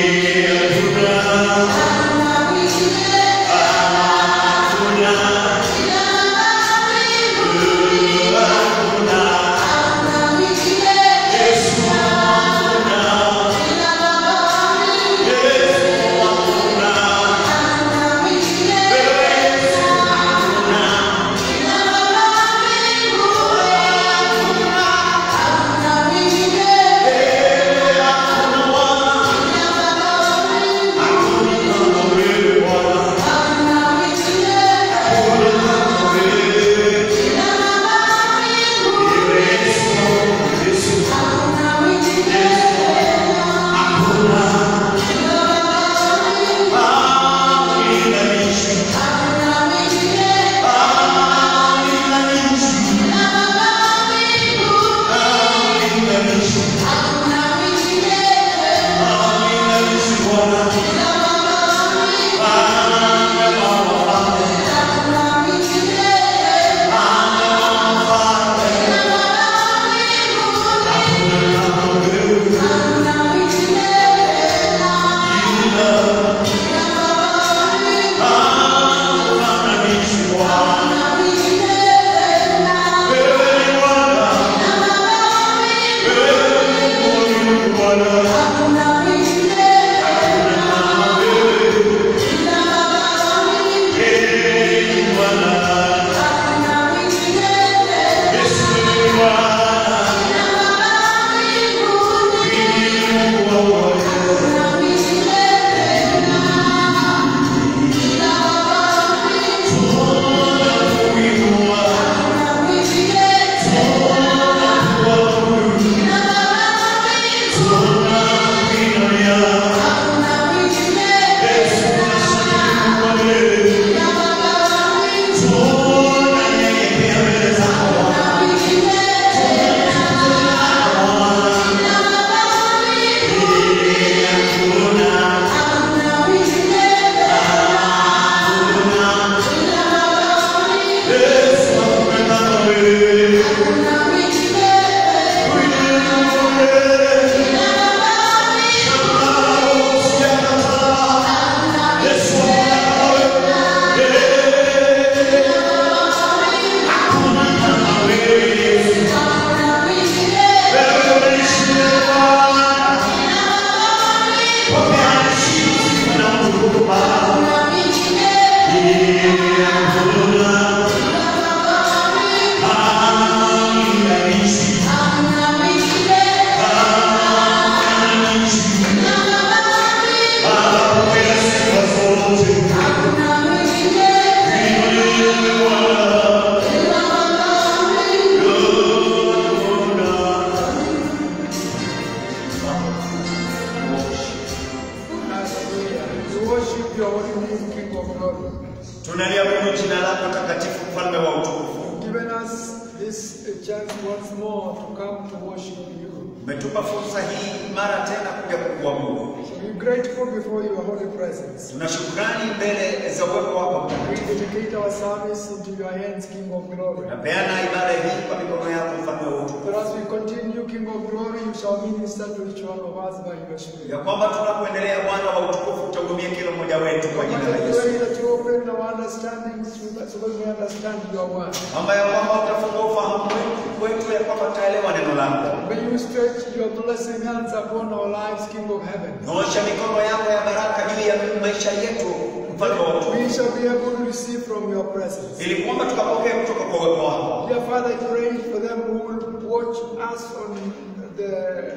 tunaliabudu jina lako takatifu, mfalme wa utukufu. given us this uh, chance once more to come to worship you. Umetupa fursa hii mara tena kuja kukuabudu. So we're grateful before your holy presence. Tuna shukrani mbele za uwepo wako We mtakatifu. dedicate our service into your hands, King of glory. Napeana ibada hii kwa mikono yako, mfalme wa utukufu, But as we continue, King of glory, you shall minister to each one of us by your Spirit. ya kwamba tunapoendelea, Bwana wa utukufu, utahudumia kila mmoja wetu kwa jina la I Yesu, pray that you open our understanding so that so that we understand your word. kwamba ya kwamba utafungua ufahamu wetu wetu, ya kwamba tutaelewa neno lako. May you stretch your blessing hands upon our lives, King of heaven. Nyosha mikono yako ya baraka juu ya maisha yetu, mfalme wa utukufu, We shall be able to receive from your presence. ili kwamba tukapokea kutoka kwa uwepo wako. Dear Father, I pray for them who will watch us on the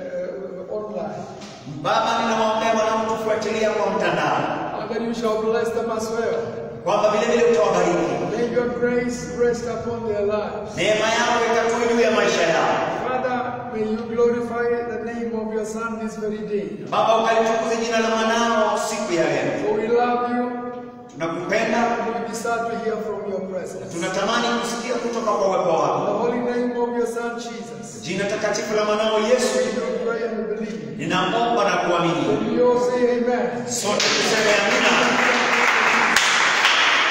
uh, online. Baba, ninawaombea wanaotufuatilia kwa mtandao And that you shall bless them as well. kwamba vile vile utawabariki, May your grace rest upon their lives. neema yako ikatue juu ya maisha yao. Father, may you glorify the name of your Son this very day. Baba, ukalitukuze jina la mwanao siku ya leo. For we love you Tunakupenda, and we desire to hear from your presence. tunatamani kusikia kutoka kwa uwepo In wako. the holy name of your Son Jesus, Jina takatifu la mwanao Yesu, we do pray and believe. ninaomba na kuamini. And we all say amen. Sote tuseme amina.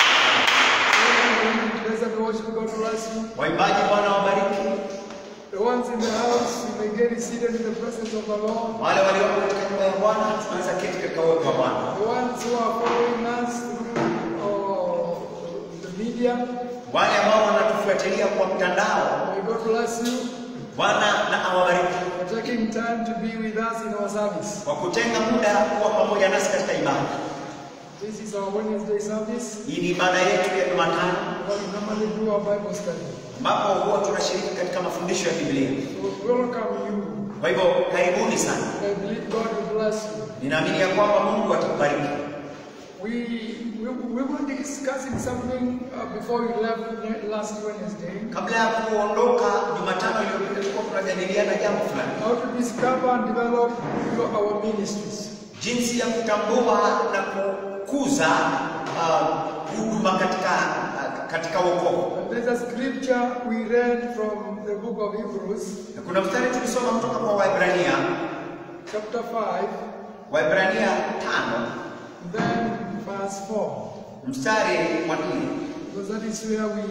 Praise and worship, God bless you. Waimbaji, Bwana wabariki. The word ones in the house, you may get seated in the presence of the Lord. Wale walioko katika nyumba ya Bwana tunaweza keti katika uwepo wa Bwana. The ones who are following us through uh, the media, Wale ambao wanatufuatilia kwa mtandao, may God bless you Bwana na awabariki for taking time to be with us in our service. kwa kutenga muda kuwa pamoja nasi katika ibada. This is our Wednesday service, Hii ni ibada yetu ya Jumatano where we normally do our Bible study. ambapo huwa tunashiriki katika mafundisho ya Biblia. So welcome you. Kwa hivyo karibuni sana. I believe God will bless you. Ninaamini ya kwamba Mungu atakubariki. We, we, we were discussing something uh, before we left last Wednesday. Kabla ya kuondoka Jumatano iliyopita, tulikuwa tunajadiliana jambo fulani, How to discover and develop your- our ministries. jinsi ya kutambua na kukuza uh, huduma katika uh, katika wokovu. And there's a scripture we read from the book of Hebrews, Na kuna mstari tulisoma kutoka kwa Waebrania, chapter 5, Waebrania tano then verse 4. mstari wa nne. Because that is where we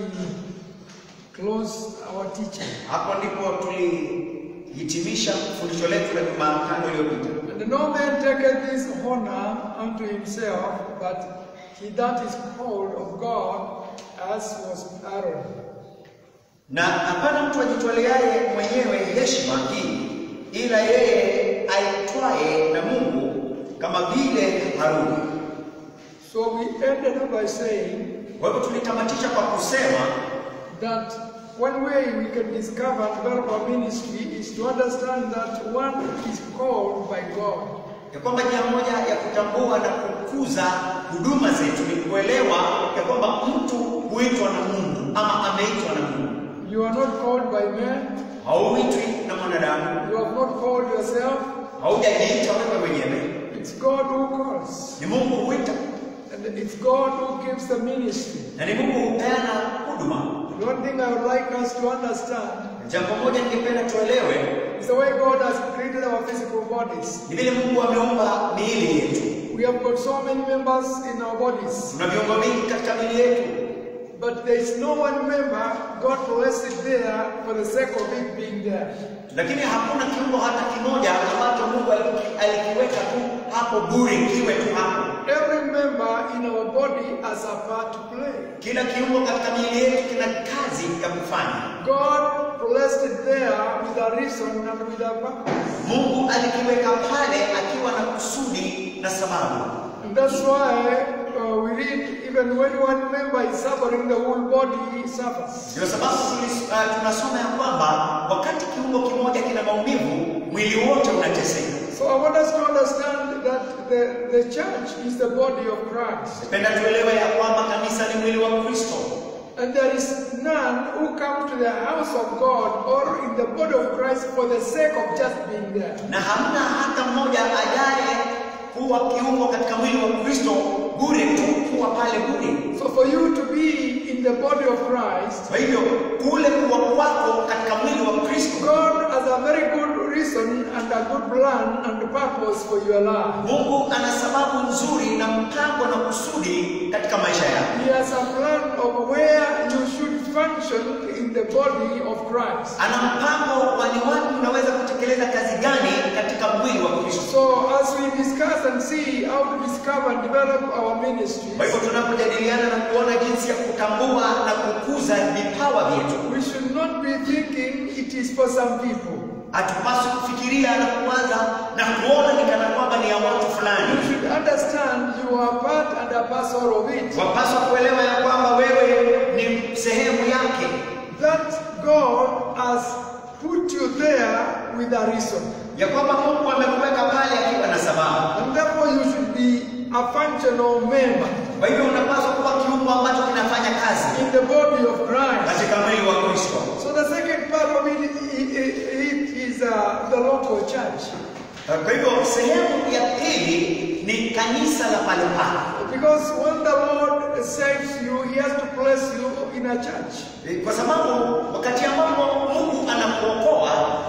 close our teaching. Hapo ndipo tulihitimisha fundisho letu la Jumatano iliyopita. And no man taketh this honor unto himself, but he that is called of God, as was Aaron. Na hapana mtu ajitwaleaye mwenyewe heshima hii, ila yeye aitwaye na Mungu kama vile Haruni. So we ended up by saying Kwa hivyo tulitamatisha kwa kusema that one way we can discover and develop our ministry is to understand that one is called by God. ya kwamba njia moja ya kutambua na kukuza huduma zetu ni kuelewa ya kwamba mtu huitwa na Mungu ama ameitwa na Mungu. You are not called by man, Hauitwi na mwanadamu, you have not called yourself, haujajiita wewe mwenyewe, it's God who calls. ni Mungu huita And it's God who gives the ministry. na ni Mungu hupeana huduma. The one thing I would like us to understand Jambo moja ningependa tuelewe is the way God has created our physical bodies. ni vile Mungu ameumba miili yetu. We have got so many members in our bodies, Tuna viungo vingi katika miili yetu, but there is no one member God placed it there for the sake of it being there. lakini hakuna kiungo hata kimoja ambacho Mungu aliki- alikiweka tu hapo bure kiwe tu hapo. Every member in our body has a part to play. Kila kiungo katika miili yetu kina kazi ya kufanya. God placed it there with a reason and with a purpose. Mungu alikiweka pale akiwa na kusudi na sababu. And that's why uh, we read even when one member is suffering, the whole body suffers. Ndio sababu tulis- uh, tunasoma ya kwamba wakati kiungo kimoja kina maumivu, mwili wote unateseka. So I want us to understand that the, the church is the body of Christ. Napenda tuelewe ya kwamba kanisa ni mwili wa Kristo, And there is none who come to the house of God or in the body of Christ for the sake of just being there. na hamna hata mmoja ajaye kuwa kiungo katika mwili wa Kristo bure tu kuwa pale bure. So for you to be in the body of Christ, Kwa hivyo kule kuwa kwako katika mwili wa Kristo, God has a very good reason and a good plan and purpose for your life. Mungu ana sababu nzuri na mpango na kusudi katika maisha yako. He has a plan of where you should function in the body of Christ. Ana mpango wa ni wapi unaweza kutekeleza kazi gani katika mwili wa Kristo. So as we discuss and see how to discover and develop our ministry, Kwa hivyo tunapojadiliana na kuona jinsi ya kutambua na kukuza vipawa vyetu, we should not be thinking it is for some people. hatupaswi kufikiria na kuwaza na kuona ni kana kwamba ni ya watu fulani. You should understand you are part and a parcel of it. Wapaswa kuelewa ya kwamba wewe ni sehemu yake, That God has put you there with a reason. ya kwamba Mungu amekuweka pale akiwa na sababu. And therefore you should be a functional member Kwa hivyo unapaswa kuwa kiungo ambacho kinafanya kazi in the body of Christ. katika mwili wa Kristo. So the second part of it, it, it, it is uh, the local church. Kwa hivyo sehemu ya pili ni kanisa la pale pale, Because when the Lord saves you, He has to place you in a church. kwa sababu wakati ambapo Mungu anakuokoa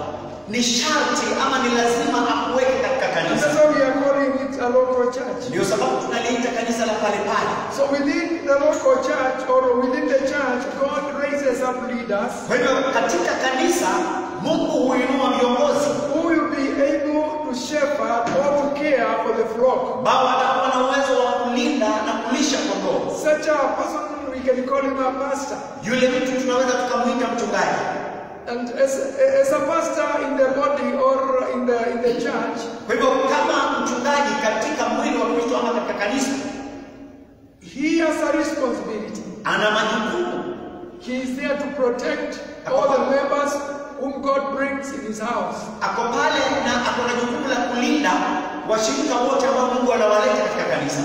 ni sharti ama ni lazima akuweke katika And kanisa. that's why we are calling it a local church. Ndio sababu tunaliita kanisa la pale pale. So within the local church or within the church, God raises up leaders Kwa hivyo katika kanisa Mungu huinua viongozi who will be able to shepherd or to care for the flock. ambao watakuwa na uwezo wa kulinda na kulisha kondoo. Such a person, we can call him a pastor. Yule mtu tunaweza tukamwita mchungaji, And as, as a pastor in the body or in the, in the church, kwa hivyo kama mchungaji katika mwili wa Kristo ama katika kanisa, he has a responsibility. ana majukumu He is there to protect all the members whom God brings in his house. ako pale na ako na jukumu la kulinda washirika wote ambao Mungu anawaleta katika kanisa.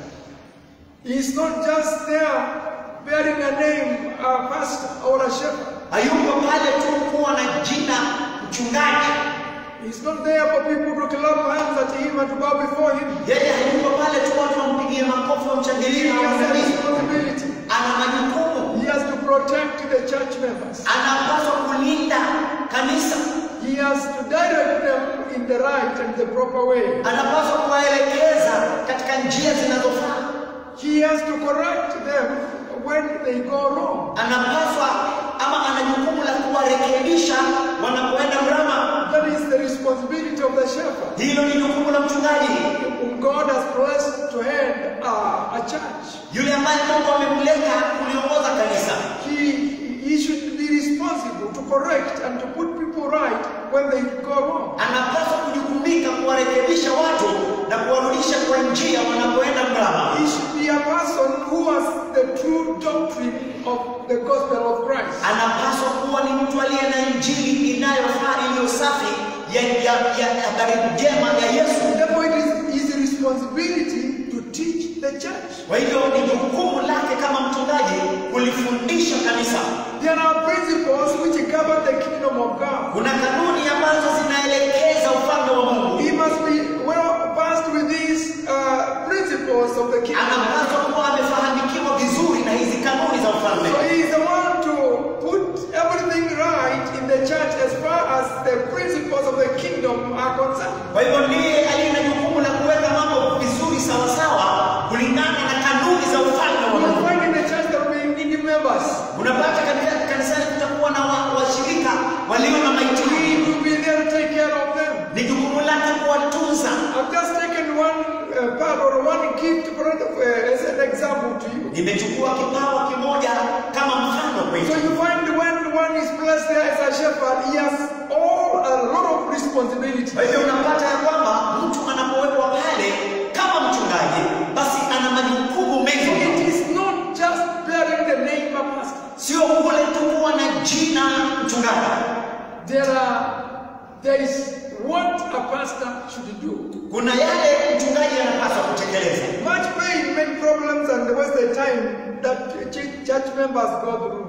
He is not just there bearing a name, a pastor or a shepherd. Hayuko pale tu kuwa na jina mchungaji, He's not there for people to clap hands at him and to bow before him. yeye hayuko pale tu watu wampigie makofi He wamshangilie na has a wamsalimu. responsibility. Ana majukumu, He has to protect the church members. anapaswa kulinda kanisa, He has to direct them in the right and the proper way. anapaswa kuwaelekeza katika njia zinazofaa, He has to correct them when they go wrong. anapaswa ama ana jukumu la kuwarekebisha wanapoenda mrama. That is the responsibility of the shepherd. Hilo ni jukumu la mchungaji, whom God has blessed to head uh, a church. yule ambaye Mungu amemleta kuliongoza kanisa. He, he should be responsible to correct and to put people right when they go wrong. Anapaswa kujukumika kuwarekebisha watu na kuwarudisha kwa njia wanapoenda mrama. He should be a person who has the true doctrine of the gospel of Christ. Anapaswa kuwa ni mtu aliye na injili inayofaa iliyo safi ya ya ya habari njema ya Yesu. Therefore, it is his responsibility to teach the church. Kwa hivyo ni jukumu lake kama mchungaji kulifundisha kanisa. There are principles which govern the kingdom of God. Kuna kanuni ambazo zinaelekeza ufalme wa Mungu. He must be well versed with these uh, principles of the kingdom. Anapaswa kuwa amefahamikiwa vizuri na hizi kanuni za ufalme. So he is the one to put everything right in the church as far as the principles of the kingdom are concerned. Kwa hivyo ndiye aliye na jukumu la kuweka mambo vizuri sawasawa kulingana na kanuni za ufalme wa You will Mungu. find in the church there will be needy members. Unapata katika kanisani kutakuwa na wa- washirika walio na He mahitaji. will be there to take care of them. Ni jukumu lake kuwatunza. I've just taken one uh, part or one gift for, uh, as an example to you. Nimechukua kipawa kimoja kama mfano So kwetu. you find when one is blessed there as a shepherd, he has all a lot of responsibility. Kwa hivyo unapata ya kwamba mtu anapowekwa pale kama mchungaji, basi ana majukumu mengi. It is not just bearing the name of pastor. Sio kule tu kuwa na jina mchungaji. There are there is what a pastor should do. Kuna yale mchungaji anapaswa kutekeleza. Much pain, many problems, and wasted time that ch- church members go through.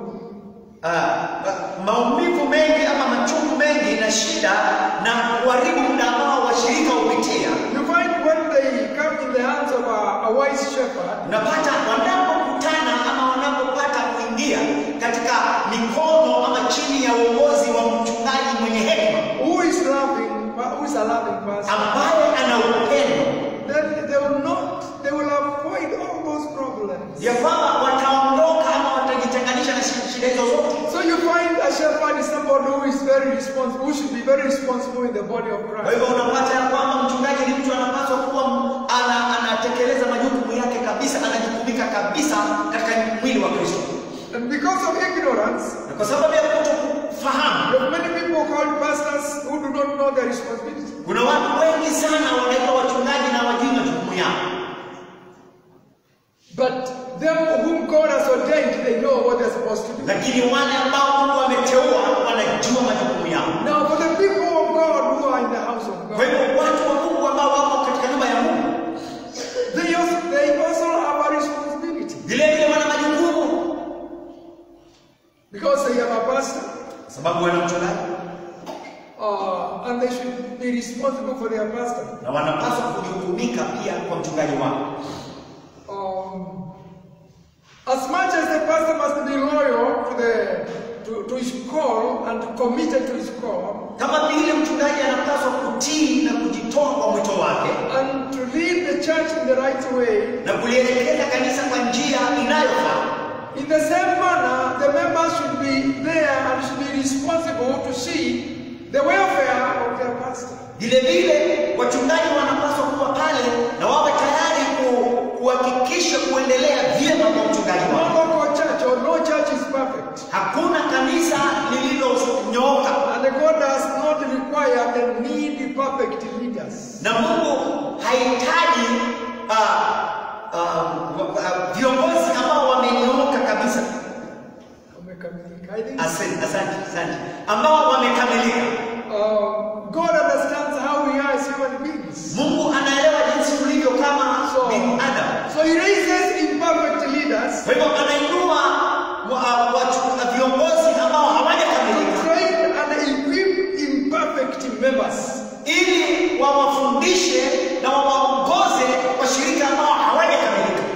Ah, maumivu mengi ama machungu mengi na shida na kuharibu muda ambao washirika hupitia. You find when they come in the hands of a, a wise shepherd, Unapata wanapokutana ama wanapopata kuingia katika mikono ama chini ya uongozi wa mchungaji mwenye hekima who is loving, who is a loving person, ambaye ana upendo, then they will not, they will avoid all those problems. ya kwamba wataondoka ama watajitenganisha na shi- shida hizo zote. So you find a shepherd is somebody who is very responsible, who should be very responsible in the body of Kwa Christ. hivyo unapata ya kwamba mchungaji ni mtu anapaswa kuwa ana, anatekeleza majukumu yake kabisa, anajukumika kabisa katika mwili wa Kristo. And because of ignorance, Na kwa sababu ya kutokufahamu, there are many people called pastors who do not know their responsibility. kuna watu wengi sana wanaitwa wachungaji na wajui majukumu yao, But them whom God has ordained, they know what they're supposed to do. lakini wale ambao Mungu ameteua wanajua majukumu yao. Now, for the people of God who are in the house of Kwa God, hivyo watu wa Mungu ambao wako katika nyumba ya Mungu they also, they also have a responsibility vile vile wana majukumu, because they have a pastor sababu wana mchungaji uh, and they should be responsible for their pastor. na wanapaswa kujukumika pia kwa mchungaji wao. Um, as much as the pastor must be loyal to, the, to, to his call and committed to his call, Kama vile mchungaji anapaswa kutii na kujitoa kwa mwito wake and to lead the church in the right way, na kulielekeza kanisa kwa njia inayofaa, in the same manner, the members should be there and should be responsible to see the welfare of their pastor. Vile vile wachungaji wanapaswa kuwa pale na wawe tayari ku- kuhakikisha kuendelea vyema kwa mchungaji No wao. local church or no church is perfect. Hakuna kanisa lililonyooka And God does not require and need perfect leaders. na Mungu hahitaji ah, ah, wa- wa- viongozi ambao wamenyooka kabisa. Wamekamilika. I think Asante, asante, asante, ambao wamekamilika. uh, God understands how we are as human beings. Mungu anaelewa jinsi tulivyo kama So, binadamu. so He raises imperfect leaders Kwa hivyo anainua wa- watu- viongozi ambao to hawajakamilika train and equip imperfect members. ili wawafundishe na wawaongoze washirika ambao hawajakamilika.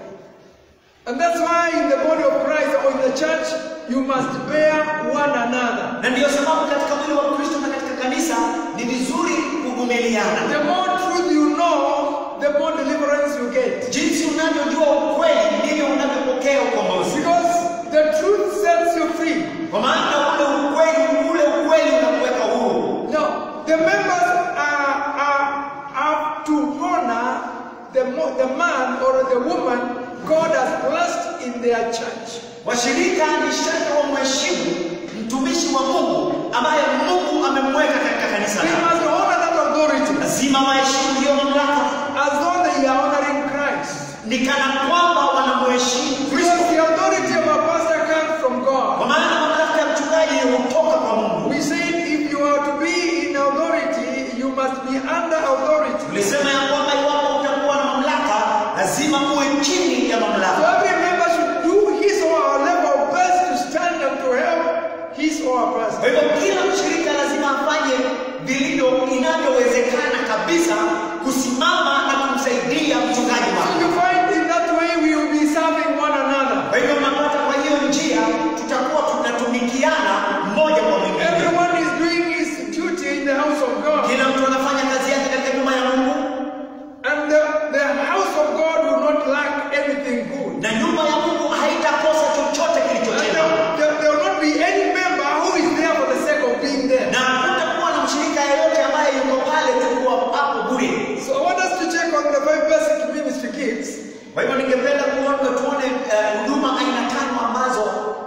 And that's why in the body of Christ or in the church, you must bear one another. Na ndiyo sababu katika mwili wa Kristo na katika kanisa ni vizuri kuvumiliana. The more truth you know, the more deliverance you get. Jinsi unavyojua ukweli ndivyo unavyopokea ukombozi, Because the truth sets you free. kwa maana ule ukweli, ule ukweli unakuweka huru. Now, the members are, are, have to honor the, mo- the man or the woman God has blessed in their church. Washirika ni sharti wamheshimu mtumishi wa Mungu ambaye Mungu amemweka katika kanisa They lake. must honor that authority Lazima waheshimu hiyo mamlaka, as though they are honoring Christ. ni kana kwamba wanamheshimu Kristo, Because the authority of a pastor comes from kwa God. maana mamlaka ya mchungaji hutoka kwa Mungu. We said if you are to be in authority, you must be under authority. Tulisema ya kwamba iwapo utakuwa na mamlaka, lazima uwe chini ya So mamlaka. every member should do his or her level best to stand and to help his or her Kwa pastor. hivyo kila mshirika lazima afanye vilivyo inavyowezekana kabisa kusimama na kumsaidia mchungaji So wake. you find in that way we will be serving one another. Kwa hivyo unapata, kwa hiyo njia tutakuwa tunatumikiana mmoja kwa mwingine. Everyone is doing his duty in the house of God. Kila mtu anafanya kazi yake katika nyumba ya Mungu, And the, the house of God will not lack anything good. na nyumba ya Mungu haitakosa chochote And kilicho there, chema, there, there will not be any member who is there for the sake of being there. na hakutakuwa na mshirika yeyote ambaye yuko pale tu kuwa hapo bure. So I want us to check on the five basic ministry gifts. Kwa hivyo ningependa kuona tuone eh, huduma aina tano ambazo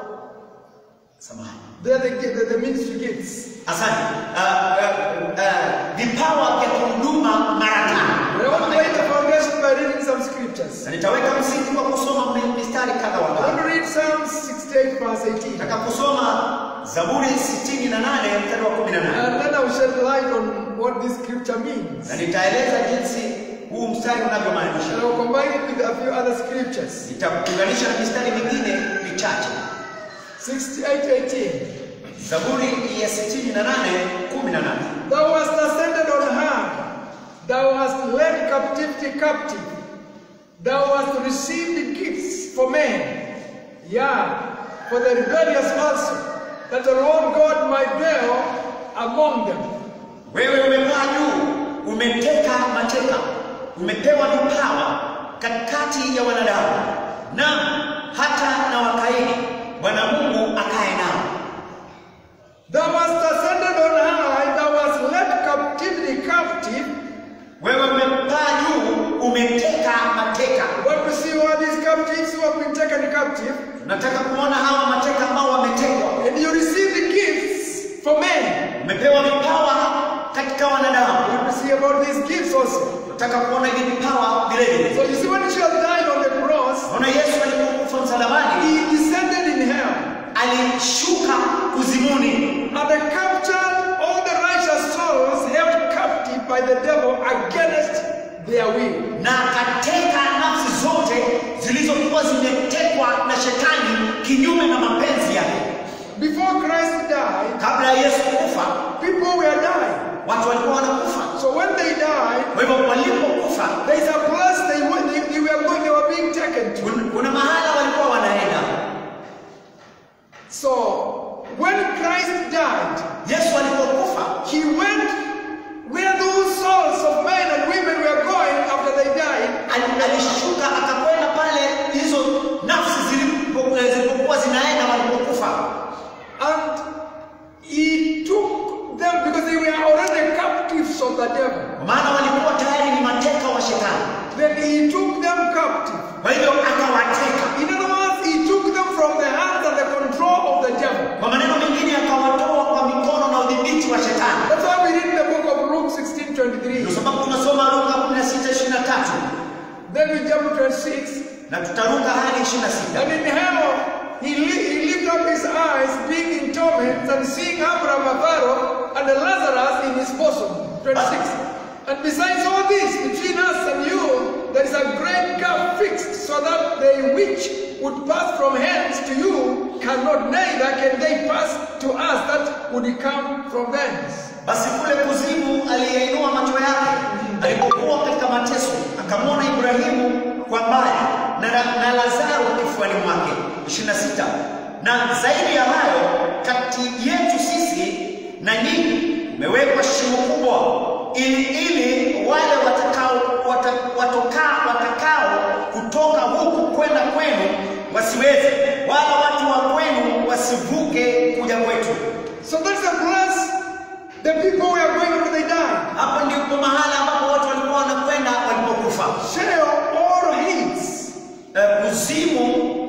samahani They are the, the, the ministry gifts. Asante. Uh, uh, uh, vipawa vya kuhuduma mara tano. And I want to lay the foundation by reading some scriptures. Na nitaweka msingi kwa kusoma mi- mistari kadha wa I want kadha. to read Psalm 68, verse 18. Nataka kusoma Zaburi 68 mstari wa 18. And then I will shed light on what this scripture means. Na nitaeleza jinsi huu mstari And unavyomaanisha. I will combine it with a few other scriptures. Nitakuunganisha na mistari mingine michache. 68, 18. Zaburi ya 68 18. Thou hast ascended on high. Thou hast led captivity captive. Thou hast received gifts for men. Yea, for the rebellious also, that the Lord God might dwell among them. Wewe umepaa juu, umeteka mateka, umepewa vipawa katikati ya wanadamu, na hata na wakaidi, Bwana Mungu akae nao. Thou hast ascended on high, thou hast led captivity captive. Wewe umepaa juu, umeteka mateka. What we see all these captives who have been taken captive, Nataka kuona hawa mateka ambao wametekwa. and you receive the gifts for men. Umepewa vipawa katika wanadamu. What we see about these gifts also. Nataka kuona hivi vipawa vile vile. So you see, when Jesus died on the cross, Naona Yesu alipokufa msalabani, he descended in hell alishuka kuzimuni and captured all the righteous souls held captive by the devil against their will. na akateka nafsi zote zilizokuwa zimetekwa na shetani kinyume na mapenzi yake. Before Christ died, Kabla ya Yesu kufa, people were dying. watu walikuwa wanakufa. So when they died, Kwa hivyo walipokufa, there is a place they went, they, they were going, they were being taken to. kun- kuna mahala walikuwa wanaenda. So when Christ died, Yesu alipokufa, he went where those souls of men and women were going after they died, ali- alishuka akakwenda pale hizo nafsi zilipo- zilipokuwa zinaenda walipokufa, and he took them he took them captive. Kwa hivyo akawateka, In other words, he took them from the hands and the control of the devil. kwa maneno mengine akawatoa kwa mikono na udhibiti wa shetani. That's why we read in the book of Luke 16 23. Ndio sababu tunasoma Luka 16:23 Then we jump to 26. na tutaruka hadi 26. And in hell, he, li- he lifted up his eyes, being in torment, and seeing Abraham afar off, and Lazarus in his bosom. 26. And besides all this, between us and you, there is a great gap fixed, so that they which would pass from hence to you cannot, neither can they pass to us that would come from thence. Basi kule kuzimu aliyeinua macho yake alipokuwa katika mateso, akamwona Ibrahimu kwa mbali na, na Lazaro kifuani mwake. 26. Na zaidi ya hayo, kati yetu sisi na nyinyi umewekwa shimo kubwa, ili ili wale watakao wata, watokaa watakao kutoka huku kwenda kwenu wasiweze, wala watu wa kwenu wasivuke kuja kwetu. So that's the place the people were going when they died. Hapo ndipo mahala ambapo watu walikuwa wanakwenda walipokufa. Sheol or Hades. Eh, Kuzimu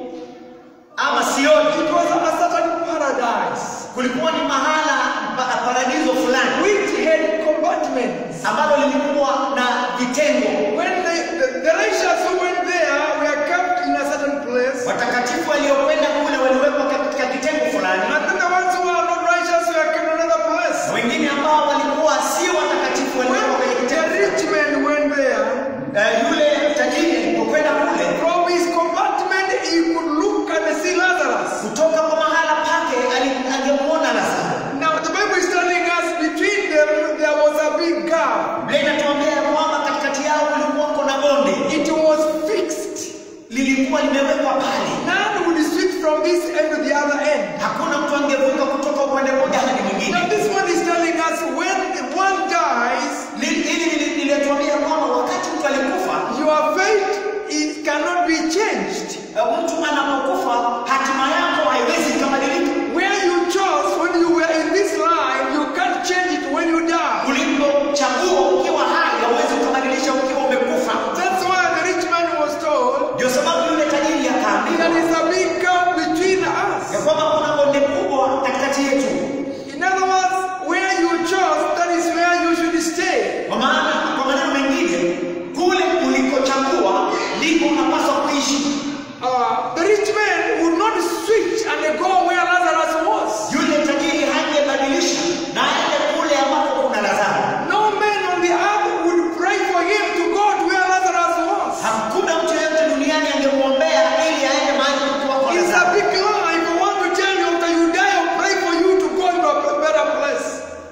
ama Sioni It was a certain paradise kulikuwa ni mahala pa, paradiso fulani which had compartments. ambalo lilikuwa na vitengo. When they, the, the righteous who went there were kept in a certain place, Watakatifu waliokwenda kule waliwekwa katika kitengo fulani, and then the ones who are not righteous were kept in another place. na wengine ambao walikuwa si watakatifu waliwekwa kwenye When the kitengo. rich man went there, Eh, Yule tajiri alipokwenda kule, from his compartment he could look and see Lazarus. kutoka kwa mahala pake ali- angemuona Lazaro. Now the Bible is telling us between them there was a big gap. Biblia inatuambia ya kwamba katikati yao kulikuwa kuna bonde, It was fixed. lilikuwa limewekwa pale. None would switch from this end to the other end. Hakuna mtu angevuka kutoka upande mmoja hadi Now mwingine. this one is telling us when one dies, Li- Hili lili- lilituambia kwamba wakati mtu alikufa, your fate is, cannot be changed. eh, mtu anapokufa hatima yako haiwezi ikabadilika. Where you chose when you were in this life, you can't change it when you die. Ulipochagua ukiwa hai hauwezi ukabadilisha ukiwa umekufa. That's why the rich man was told Ndio sababu yule tajiri akaambiwa there is a big gap between us. ya kwamba kuna bonde kubwa katikati yetu, In other words, where you chose, that is where you should stay. kwa maana kwa maneno mengine, kule ulikochagua ndipo unapaswa kuishi. Uh, the rich man would not switch and go where Lazarus was. Yule tajiri hangebadilisha na aende kule ambapo kuna Lazaro. No man on the earth would pray for him to go to where Lazarus was. Hakuna mtu yeyote duniani angemwombea ili aende mahali kulikuwa kwa It's a Lazaro. big lie. If I want to tell you after you die, I'll pray for you to go to a better place.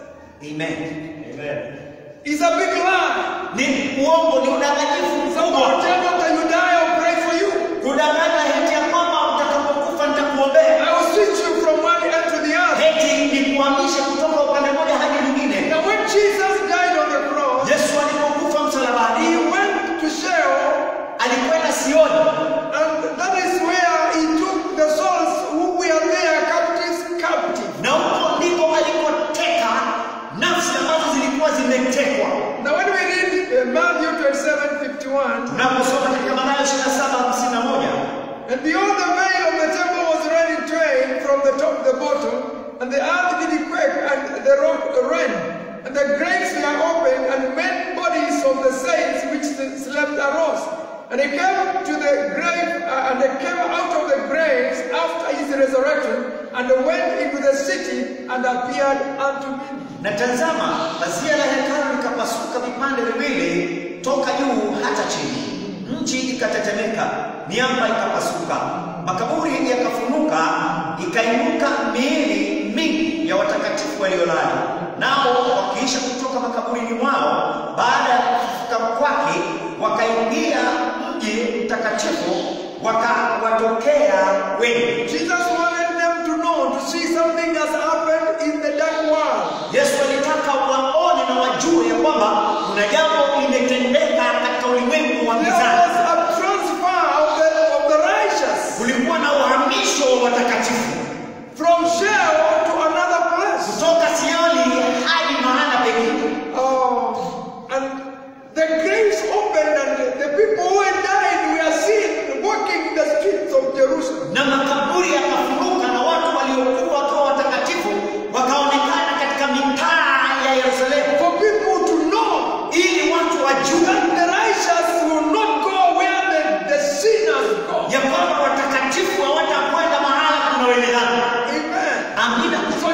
Amen. It's a big lie. Ni uongo, ni udanganyifu So I will mkubwa. tell you after you die, I'll pray for you. Kudanganya heti ya kwamba utakapokufa nitakuombea. I will switch you from one end to the other. Heti ni kuhamisha kutoka upande mmoja hadi mwingine. Now when Jesus died on the cross, Yesu alipokufa he msalabani, went to Sheol, alikwenda Sioni, and that is where he took the souls who were there captives captive. na huko ndiko alikoteka nafsi ambazo zilikuwa zimetekwa. Now when we read uh, Matthew 27, 51, Tunaposoma katika Mathayo 27:51 And behold, the veil of the temple was rent in twain from the top to the bottom, and the earth did quake, and the rock rent, and the graves were opened, and many bodies of the saints which slept arose. And he came to the grave, uh, and they came out of the graves after his resurrection, and went into the city, and appeared unto many. Na tazama, pazia la hekalu likapasuka vipande viwili toka juu hata chini, nchi ikatetemeka, miamba ikapasuka, makaburi yakafunuka, ikainuka miili mingi ya watakatifu waliolala, nao wakiisha kutoka makaburini mwao baada ya kufufuka kwake, wakaingia mji mtakatifu, wakawatokea wengi. Jesus wanted them to know, to see something has happened in the dark world. Yesu alitaka waone na wajue ya kwamba kuna jambo limetendeka katika ulimwengu wa There gizani. was a transfer of the, of the righteous. Kulikuwa na uhamisho wa watakatifu from Sheol to another place. kutoka Sioni hadi mahala pengine, Oh, and the graves opened, and the people who went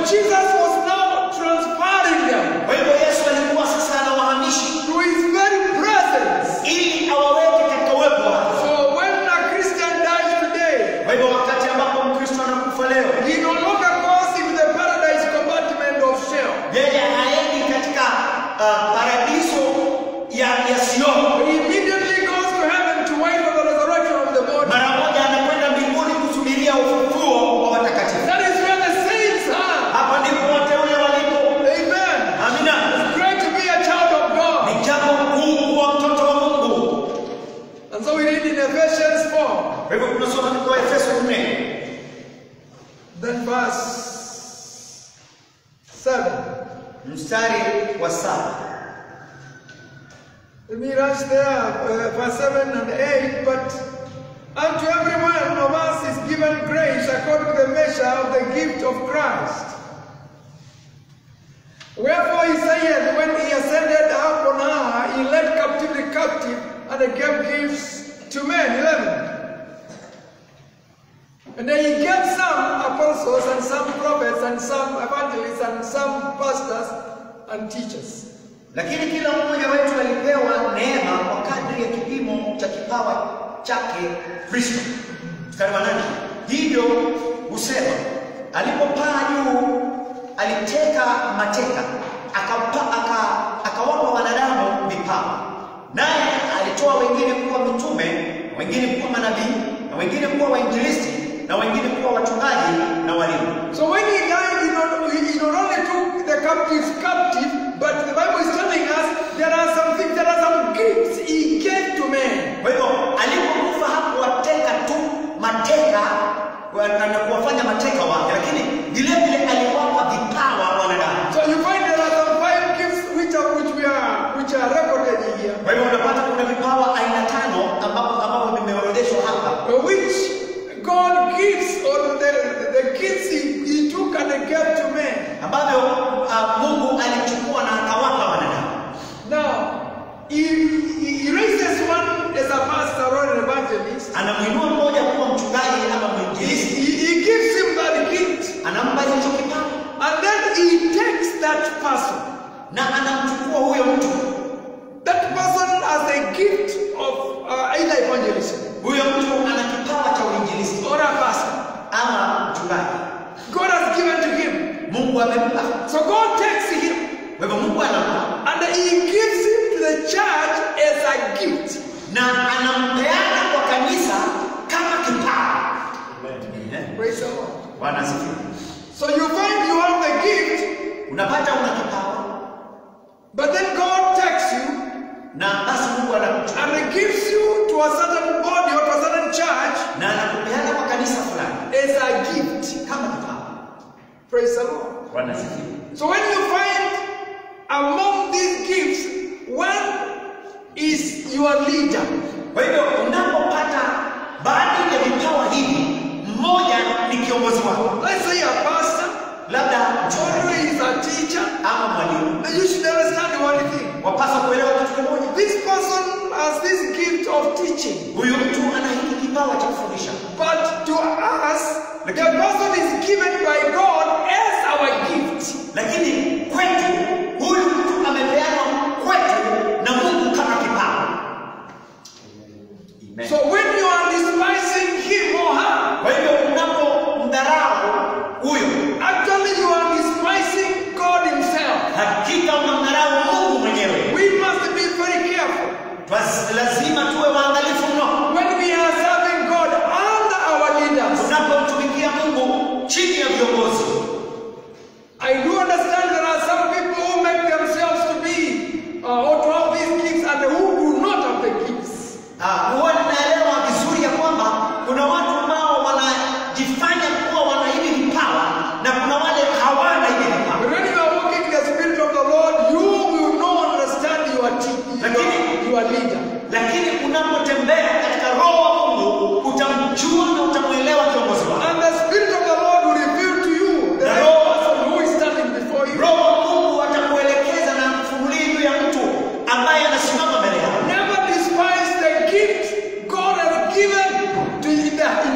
Jesus was now transferring them Kwa hivyo Yesu alikuwa sasa anawahamishi to his very presence. ili awaweke katika uwepo wake. So when a Christian dies today, Kwa hivyo wakati ambapo Mkristo anakufa leo, he no longer goes into the paradise compartment of Sheol. yeye haendi katika uh, paradiso ya, ya Sioni. He immediately goes to heaven to wait for the resurrection of the body. Mara moja anakwenda mbinguni kusubiria ufufuo wa watakatifu. That is where the saints are. Hapa ndipo wateule walipo. Amen. Amina. Great to be a child of God. Ni jambo kuu kuwa mtoto wa Mungu. And so we read in Ephesians 4, Kwa hivyo tunasoma katika Efeso 4 then verse 7. mstari wa saba. Let me rush there, uh, verse 7 and 8. But unto every one of us is given grace according to the measure of the gift of Christ. Wherefore he saith, when he ascended up on high, he led captivity captive and gave gifts to men. 11. And then he gave some apostles and some prophets and some evangelists and some pastors and teachers. Lakini kila mmoja wetu alipewa neema kwa kadri ya kipimo cha kipawa chake Kristo. Mstari wa nane. Hivyo husema alipopaa juu aliteka mateka akapa, aka, akawapa wanadamu vipawa, naye alitoa wengine kuwa mitume, na wengine kuwa manabii, na wengine kuwa wainjilisti, na wengine kuwa wachungaji na walimu. So when he died, he not, he he not only took the captives captive, but the Bible is telling us there are some things, there are some gifts he gave to men. Kwa hivyo alipokufa hakuwateka tu mateka wa- na na kuwafanya mateka wake, lakini vile vile aliwapa vipawa wanadamu. So you find there are some five gifts which are which we are which are recorded here, Kwa hivyo unapata kuna vipawa aina tano ambapo ambavyo vimeorodheshwa hapa, uh, which God gives or the, the gifts he, he took and he gave to men. ambavyo uh, Mungu alichukua na akawapa wanadamu. Now he, he, he raises one as a pastor or an evangelist. Anamwinua mmoja kuwa mchungaji ama He, mwinjilisti, he, he gives him that gift, anampa hicho kipawa and then he takes that person. na anamchukua huyo mtu. That person has a gift of uh, either evangelism Huyo mtu ana kipawa cha uinjilisti or a pastor. ama mchungaji, God has given to him. Mungu amempa. So God takes him Kwa hivyo Mungu anampa and he gives him to the church as a gift. na anampeana kwa kanisa kama kipawa. Amen. Praise the Lord. Bwana asifiwe. So you find you have the gift, Unapata una kipawa but then God takes you na basi Mungu anakuchukua and he gives you to a certain body or to a certain church na anakupeana kwa kanisa fulani as a gift. kama kipawa. Praise the Lord. Bwana asifiwe. So when you find among these gifts, one is your leader. Kwa hivyo unapopata baadhi ya vipawa hivi, mmoja ni kiongozi wako, Let's say a pastor, labda or mchungaji he is a teacher. ama mwalimu. Then you should understand one thing. Wapaswa kuelewa kitu kimoja, This person has this gift of teaching. huyu mtu ana hiki kipawa cha kufundisha, But to us, the person is given by God as our gift. lakini kwetu huyu mtu amepeanwa kwetu na Mungu kama kipawa. Amen. So when you are despising him or her, Kwa hivyo unapomdharau huyo, actually you are despising God himself. hakika unamdharau Mungu mwenyewe. We must be very careful. Basi lazima tuwe waangalifu mno When we are serving God under our leaders, tunapomtumikia Mungu chini ya viongozi. I do understand there are some people who make themselves to be uh, or to have these gifts and who do not have the gifts. Ah, huwa ninaelewa vizuri ya kwamba kuna watu ambao wanajifanya kuwa wana hivi vipawa na kuna wale hawana hivi vipawa. But when you are walking in the Spirit of the Lord, you will not understand your, te- Lakini- your, your leader. Lakini unapotembea katika roho wa Mungu utamjua na utamwelewa kiongozi wako. And the Spirit of the Lord will reveal to you the The right Lord- person who is standing before you. Roho wa Mungu atakuelekeza na kufunulia juu ya mtu ambaye anasimama mbele yako. Never despise the gift God has given to in, the,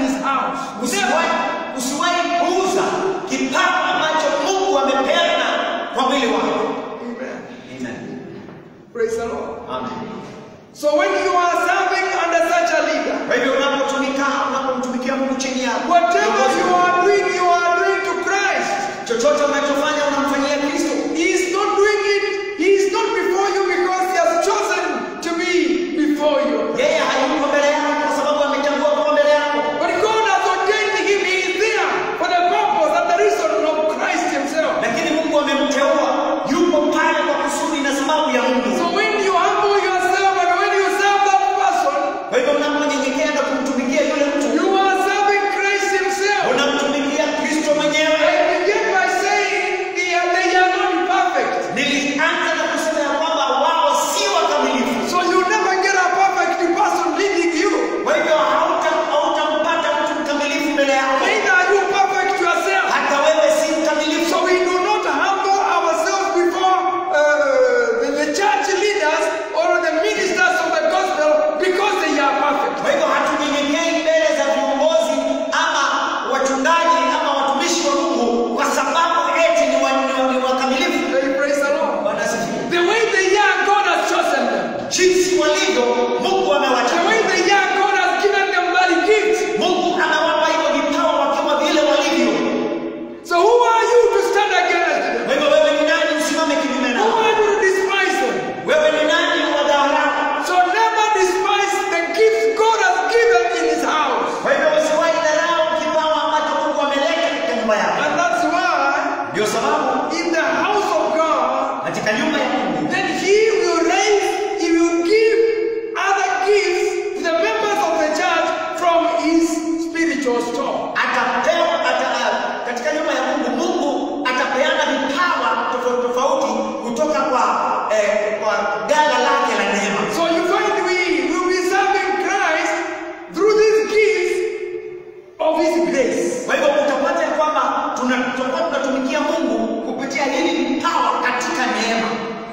spiritual store. atapewa ata, katika nyumba ya Mungu, Mungu atapeana vipawa tofauti tofauti kutoka kwa eh, kwa gala lake la neema. So you find we will be serving Christ through these gifts of His grace. Kwa hivyo utapata ya kwamba tuna- tutakuwa tunatumikia Mungu kupitia hivi vipawa katika neema.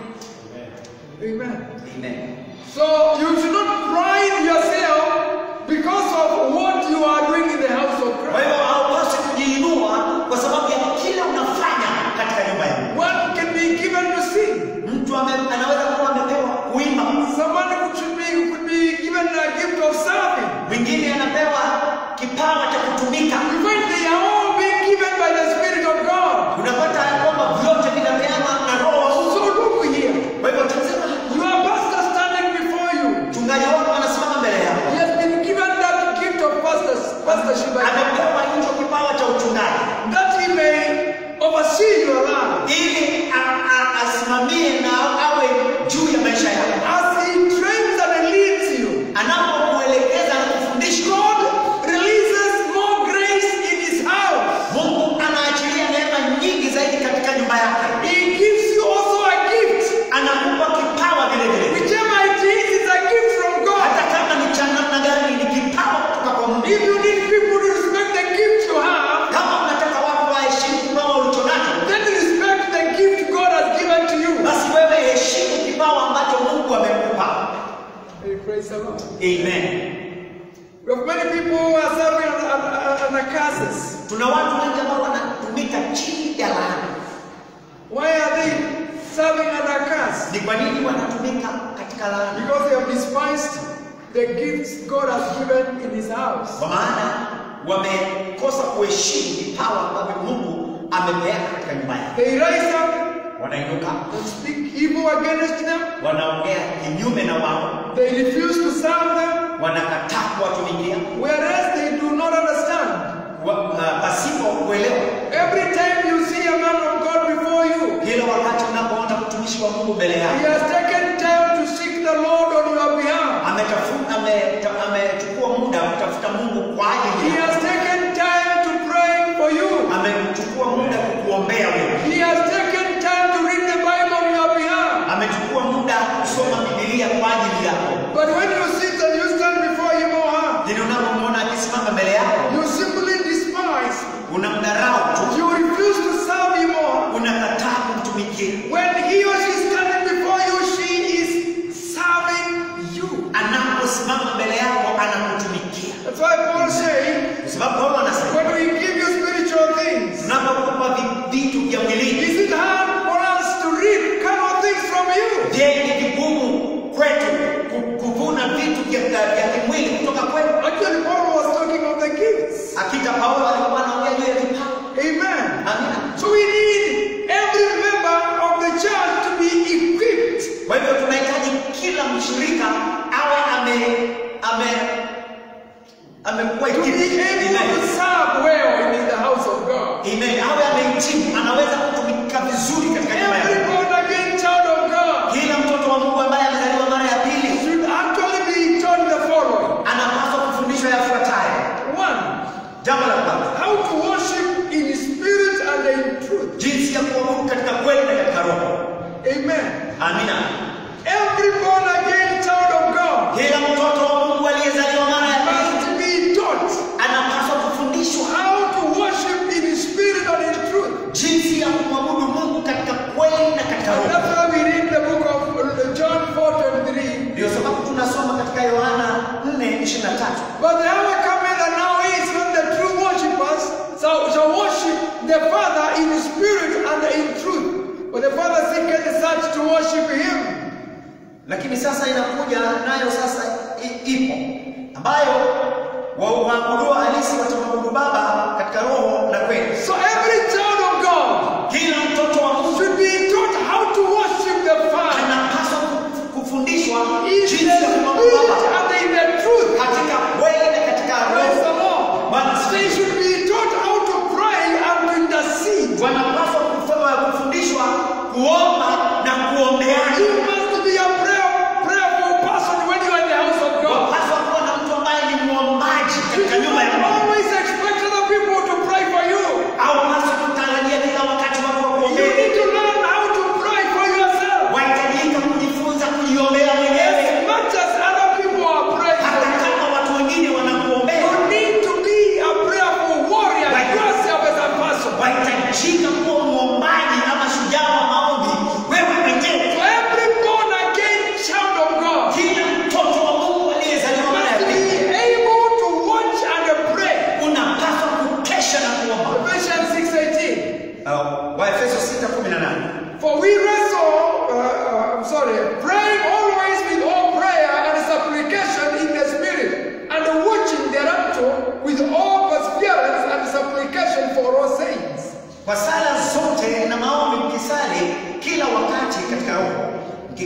Amen. Amen. So you should not pride yourself because of what you are doing in the house of Kwa Christ. hivyo haupaswi kujiinua kwa sababu ya kile unafanya katika nyumba ya Mungu. One can be given to sing. Mtu ame, anaweza kuwa amepewa kuimba, Someone could, should be, could be given a gift of serving. mwingine anapewa kipawa cha kutumika. You find they are all being given by the Spirit of God. Unapata ya kwamba vyote vinapeanwa na Roho wa Mungu. So look here. Kwa hivyo tazama, Your pastor standing before you. mchungaji wako anasimama mbele yako, He has been given that gift of pastors, pastorship by God, amepewa hicho kipawa cha uchungaji that he may oversee your life. ili a- a- asimamie na awe juu ya maisha yako, As he trains and leads you, anapokuelekeza na kufundisha. God releases more grace in his house. Mungu anaachilia neema nyingi zaidi katika nyumba yake, He gives you also a gift. anakupa kipawa vile vile, Whichever it is, it's a gift from God. hata kama ni cha namna gani, ni kipawa kutoka kwa Mungu. If you need people to respect the gift you have, Kama unataka watu waheshimu kipawa ulicho nacho, then respect the gift God has given to you. basi wewe heshimu kipawa ambacho Mungu amekupa. Hey, praise the Lord. Amen. We have many people who are serving on the curses. Tuna watu wengi ambao wanatumika chini ya laana. Why are they serving under curse? Ni kwa nini wanatumika katika laana? Because they have despised the gifts God has given in His house. Kwa maana wamekosa kuheshimu vipawa ambavyo Mungu amepeana katika nyumba yake. They rise up Wanainuka, and speak evil against them. wanaongea kinyume na wao, They refuse to serve them, wanakataa kuwatumikia whereas they do not understand. wa- uh, pasipo kuelewa. Every time you see a man of God before you, Kila wakati unapoona mtumishi wa Mungu mbele he yako has taken time to seek the Lord on your behalf. ametafuta ameta- amechukua muda kutafuta Mungu kwa He ajili yako, has taken time to pray for you. amechukua muda kukuombea wewe, He has taken time to read the Bible on your behalf. amechukua muda kusoma Biblia kwa ajili yako. But when you sit and you stand before him or her, Lakini unapomwona akisimama mbele yako, you simply despise. unamdharau tu, You refuse to serve him or unakataa kumtumikia. when he or she is standing before you, she is serving you. Anaposimama mbele yako, anakutumikia. That's why Paul said, Kwa sababu Paulo anasema when we give you spiritual things, tunapokupa vi- vitu vya mwilini, is it hard for us to reap carnal things from you? je, ni vigumu kwetu ku- kuvuna vitu vya vya kimwili kutoka kwetu? Actually, Paul was talking of the gifts. Hakika Paulo alikuwa anaongea juu ya vipawa. Amen. Amina. So we need every member of the church to be equipped Kwa hivyo tunahitaji kila mshirika awe ame ame amekuwa to be able to serve well in the house of God. Amen. Awe amehitimu, anaweza kutumika vizuri katika nyumba ya Every Mungu. born again child of God Kila mtoto wa Mungu ambaye amezaliwa mara ya pili should actually be taught the following. anapaswa kufundishwa yafuatayo. One, Jambo la kwanza, how to worship in spirit and in truth. jinsi ya kuabudu katika kweli na katika roho. Amen. Amina. Every born again child of God Kila mtoto wa Mungu aliyezaliwa mara ya pili must be taught anapaswa kufundishwa how to worship in spirit and in truth. jinsi ya kumwabudu Mungu katika kweli na katika And roho. that's why we read the book of uh, John 4:23. Ndio sababu tunasoma katika Yohana 4:23. But the hour cometh and now is when the true worshippers shall, shall worship the Father in spirit and in truth. For the Father seeketh such to worship him. Lakini sasa inakuja nayo sasa i- ipo ambayo wa- waabuduo halisi watamwabudu Baba katika roho na kweli. So every child of God Kila mtoto wa Mungu should be taught how to worship the Father anapaswa ku- kufundishwa in the jinsi ya kumwabudu spirit Baba and in the truth. katika kweli na katika Praise the roho. Lord. Bwana They asifiwe. should be taught how to pray and to intercede. Wanapaswa kufa- kufundishwa kuomba na kuombeana. You must be a prayer, prayerful person when you are in the house of God. Wapaswa kuwa na mtu ambaye ni mwombaji You katika should nyumba ya not Mungu. always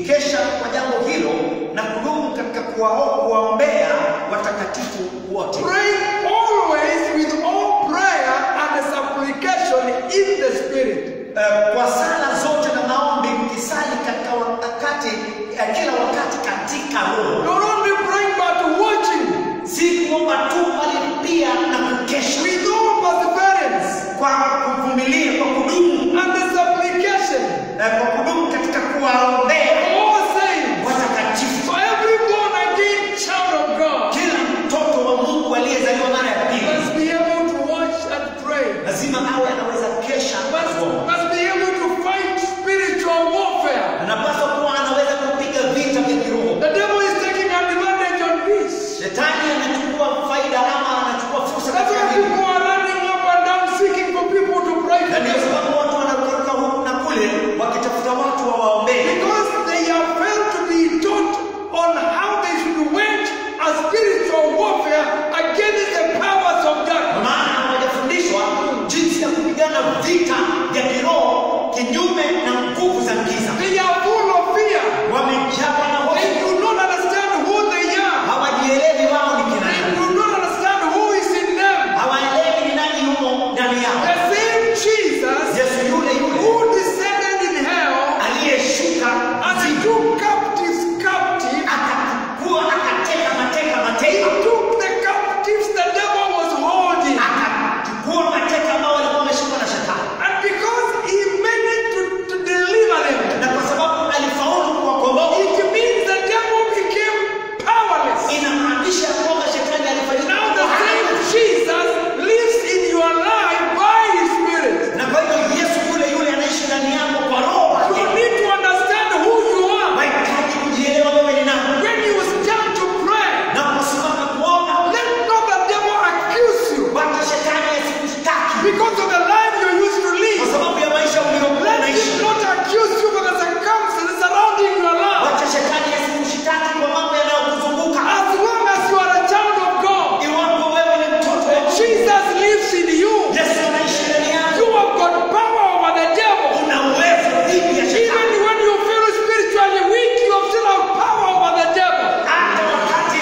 tukikesha kwa jambo hilo na kudumu katika kuwao- kuwaombea watakatifu wote Pray always with all prayer and supplication in the Spirit. Eh, kwa sala zote na maombi mkisali katika wakati eh, kila wakati katika roho Not only praying but watching si kuomba tu bali pia na kukesha with all perseverance kwa kuvumilia kwa kudumu and the supplication. eh, kwa kudumu katika kuwaombea All saints. watakatifu For every born again child of God kila mtoto wa mungu aliyezaliwa mara ya pili must be able to watch and pray. lazima awe anaweza kesha na Must, kuomba. must be able to fight spiritual warfare. anapaswa kuwa anaweza kupiga vita vya kiroho The devil is taking advantage on this. shetani anachukua faida ama anachukua fursa That's katika why hili. people are running up and down seeking for people to pray na for ndio them. sababu watu wanakuruka huku na kule wakitafuta watu wawaombee Because they have failed to be taught on how they should wage a spiritual warfare against the powers of darkness. maana hawajafundishwa jinsi ya kupigana vita vya kiroho kinyume na nguvu za giza They are full of fear. wamejawa na They hofu do not understand who they are. hawajielewi wao ni kina They nani do not understand who is in them. hawaelewi ni nani yumo ndani yao The same Jesus yesu yule yule who descended in hell aliyeshuka and took captives captive. akakuwa akateka mateka He mateka took the captives the devil was holding. akachukua mateka ambao walikuwa wameshikwa na shetani And because he managed to, to deliver them, na kwa sababu alifaulu kuwakomboa it means the devil became powerless. inamaanisha ya kwamba shetani alifanyika Now the kuwa same hana. Jesus lives in your life by his spirit. na kwa hivyo yesu yule yule anaishi ndani yako kwa roho You wake need to understand who you are. wahitaji kujielewa wewe ni nani When you stand to pray, na kusimama kuomba let not the devil accuse you wacha shetani asikushtaki because of the life you used to kwa live. sababu ya maisha uliokuwa Let unaishi him not accuse you for the circumstances surrounding your life. wacha shetani asikushtaki kwa mambo yanayokuzunguka As long as you are a child of God, iwapo wewe ni mtoto wa Mungu, Jesus lives in you. yesu anaishi ndani yako You have got power over the devil. una uwezo dhidi ya Even shetani when you feel spiritually weak, you have still have power over the devil. hata wakati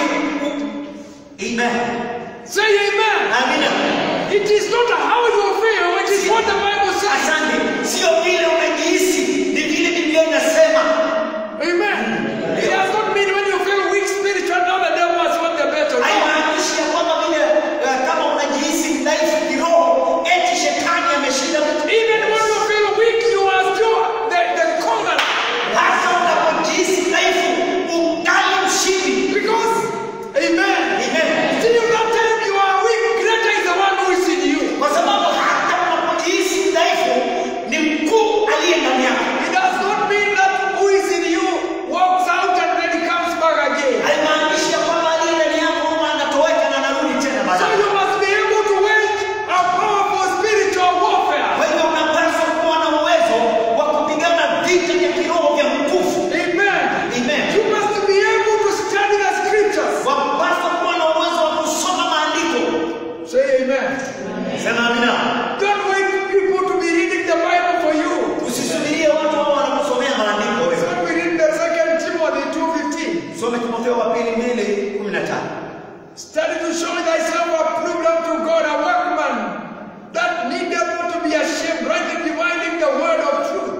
amen Say amen. amina It is not how you feel, it is what the Bible says. asante sio vile unajihisi ni vile biblia inasema Amen. It does not mean when you feel weak spiritually, now the devil has won the battle. No. haimaanishi ya kwamba vile eh, kama unajihisi dhaifu kiroho eti shetani ameshinda vitu Even when you feel weak, you are still the, the conqueror. hata unapojihisi dhaifu ungali mshindi Because, amen. Amen. Still that time you are weak, greater is the one who is in you. kwa sababu hata unapojihisi dhaifu ni mkuu aliye ndani yako It does not mean that who is in you walks out and then comes back again. haimaanishi ya kwamba aliye ndani yako huwa anatoweka na anarudi tena So baadaye you must be able to wage a powerful spiritual warfare. kwa hivyo unapaswa kuwa na uwezo wa kupigana vita vya kiroho vya nguvu Amen. Amen. You must be able to study the scriptures. wapaswa kuwa na uwezo wa kusoma maandiko Say amen. sema amina Don't wait for people to be reading the Bible for you. usisubirie watu hao wanakusomea maandiko wewe When we read the second Timothy 2.15, some timotheo wa pili mbili kumi na tano study to show thyself approved unto God, a workman that needeth not to be ashamed, rightly dividing the word of truth.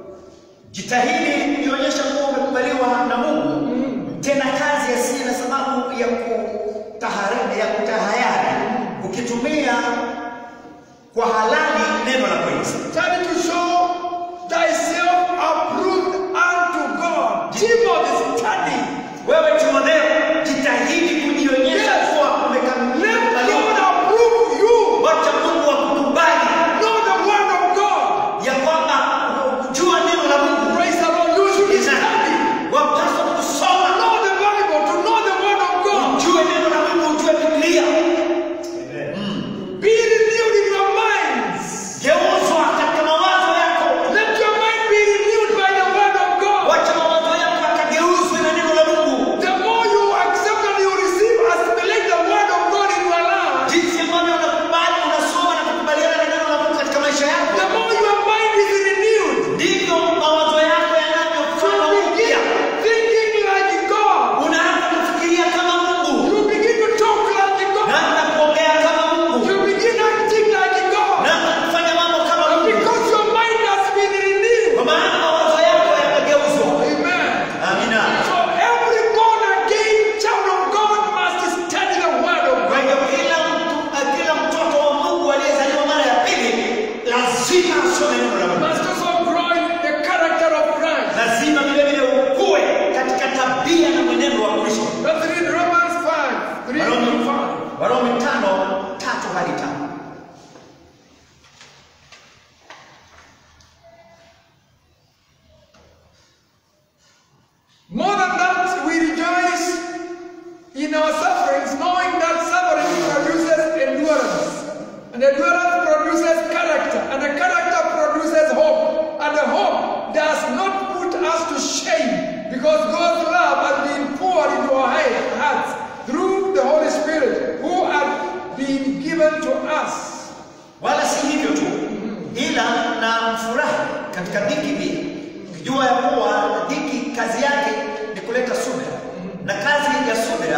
jitahidi ionyesha kuwa umekubaliwa na mungu mtenda kazi asiye na sababu ya kutahara- ya kutahayari ukitumia kwa halali neno la kweli Study to show thyself approved unto God. Timothy, study. wewe timotheo jitahidi kujionyesha Yes. kuwa Let umekamiliwa God approve you. wacha mungu akukubali Know the word of God. ya kwamba kujua neno la mungu Praise the Lord. You should study. wapaswa kusoma Know the Bible, to know the word of God. ujue neno la mungu ujue biblia Be renewed in your minds. geuzwa katika Warumi tano tatu hadi tano. More than that, we rejoice in our sufferings, knowing that suffering produces endurance. And endurance produces character. And the character produces hope. And the hope does not put us to shame because God's love has been poured into our he- hearts through the Holy Spirit who had been given to us. Wala si hivyo tu, ila na furahi katika dhiki pia, ukijua ya kuwa dhiki kazi yake ni kuleta subira, na kazi ya subira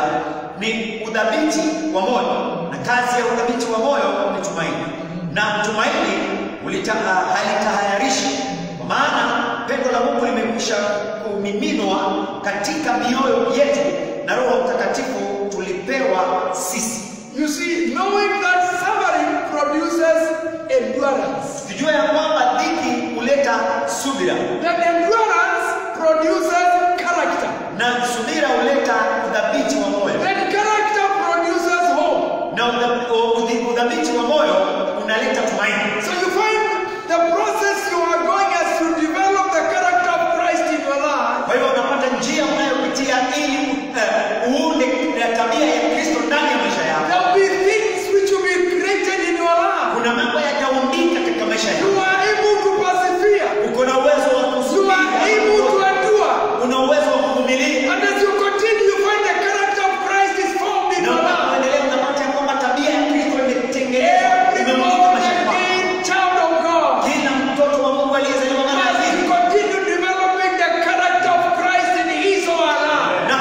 ni udhabiti wa moyo, na kazi ya udhabiti wa moyo ni tumaini, na tumaini ulita- halitahayarishi, kwa maana pendo la Mungu limekwisha kumiminwa katika mioyo yetu, na Roho Mtakatifu tulipewa sisi. You see, knowing that suffering produces endurance. Tujue ya kwamba dhiki huleta subira That endurance produces character. na subira huleta udhabiti wa moyo Then character produces hope. na udha- u- udhi- udhabiti wa moyo unaleta tumaini. So you find the process you are going as you develop the character of Christ in your life. Kwa hivyo unapata njia unayopitia ili uh, uunde uh, tabia ya Kristo ndani ya maisha yako. There will be things which will be created in your life. Kuna mambo yataumbika katika maisha You yako. are able to persevere. Uko na uwezo wa You are able to kusubiri, endure. una uwezo wa kuvumilia, And as you continue, you find the character of Christ is formed in na your life. unapoendelea unapata ya kwamba tabia ya Kristo imetengenezwa, Every imemwagika born maisha yako. again child of God. Kila mtoto wa Mungu aliyezaliwa mara ya As pili we continue developing the character of Christ in his or her life. na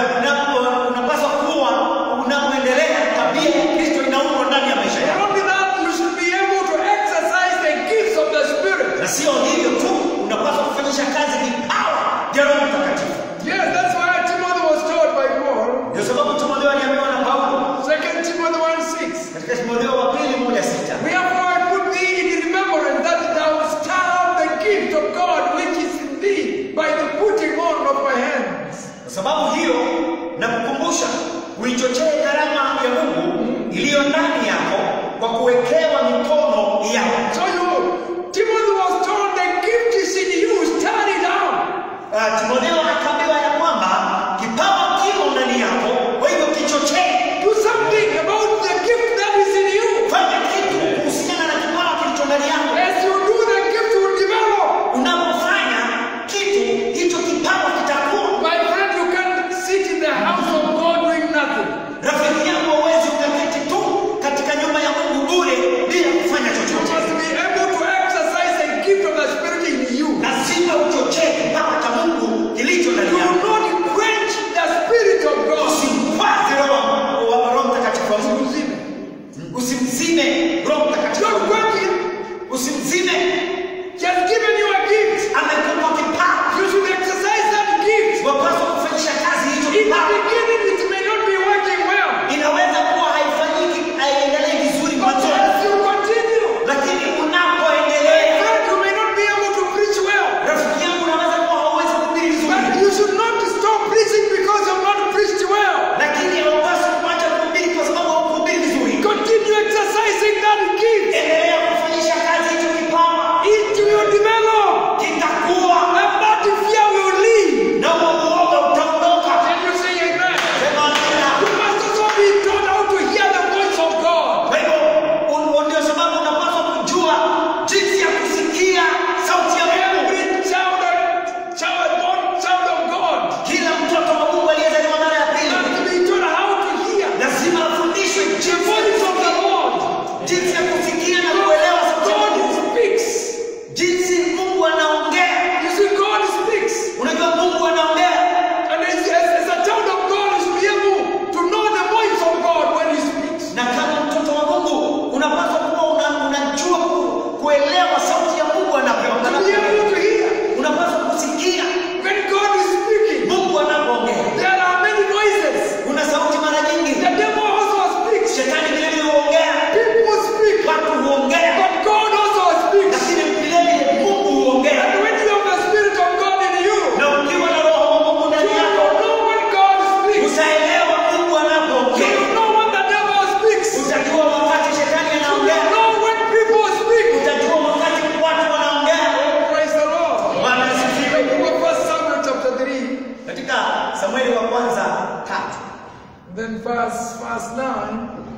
unapo- unapaswa kuwa unapoendelea tabia ya Kristo inaundwa ndani ya maisha Not yako, only that, you should be able to exercise the gifts of the Spirit. na sio hivyo tu, unapaswa kufanyisha kazi vipawa vya Roho Mtakatifu. Yes, that's why Timothy was told by Paul, Ndio sababu Timotheo aliambiwa na Paulo 2 Timothy 1 6. katika Timotheo wa pili moja sita Wherefore I put thee in remembrance that thou starve the gift of God which is in thee by the putting on of my hands. kwa sababu hiyo na kukumbusha uichochee karama ya Mungu iliyo ndani yako kwa kuwekewa mikono yako. So you, Timothy was told the gift is in you, start it out. Uh, Timotheo akaambiwa ya kwamba kipawa kimo ndani yako, kwa hivyo kichochee Do something about the gift that is in you. fanya kitu kuhusiana na kipawa kilicho ndani yako. As you do, the gift will develop. Unapofanya kitu hicho, kipawa kitakuwa. My friend, you can't sit in the house of God doing nothing. Rafiki yangu, hauwezi ukaketi tu katika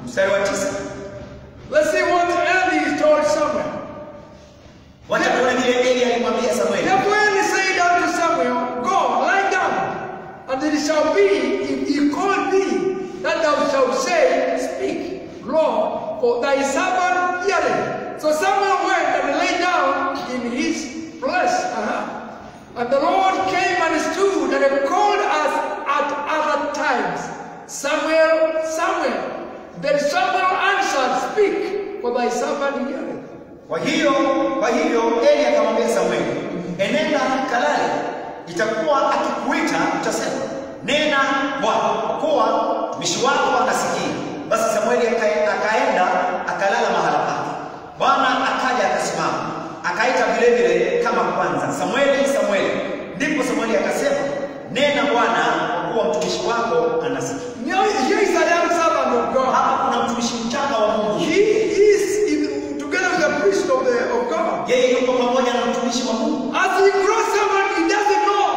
Mstari wa tisa, Let's see what Eli told Samuel. wacha tuone vile Eli alimwambia Samueli. Therefore Eli said unto Samuel, Go, lie down, and it shall be, if he call thee, that thou shalt say, Speak, Lord, for thy servant heareth. So Samuel went and lay down in his place. Uh-huh. And the Lord came and stood and called us at other times, Samuel, Samuel. Then Samuel answered, Speak, for thy servant heareth. Kwa hiyo kwa hivyo Eli akamwambia Samueli, enenda kalale, itakuwa akikuita utasema, nena Bwana, kwa kuwa mtumishi wako anasikia. Basi Samueli aka- akaenda akalala mahala pake. Bwana akaja akasimama, akaita vile vile kama kwanza, Samueli, Samueli. Ndipo Samueli akasema, nena Bwana, kwa kuwa mtumishi wako anasikia. Now, here is a young servant of God. Hapa kuna mtumishi mchanga wa Mungu, He is in, together with the priest of, the, of God. yeye yuko pamoja na mtumishi wa Mungu. As he grows someone, he doesn't know.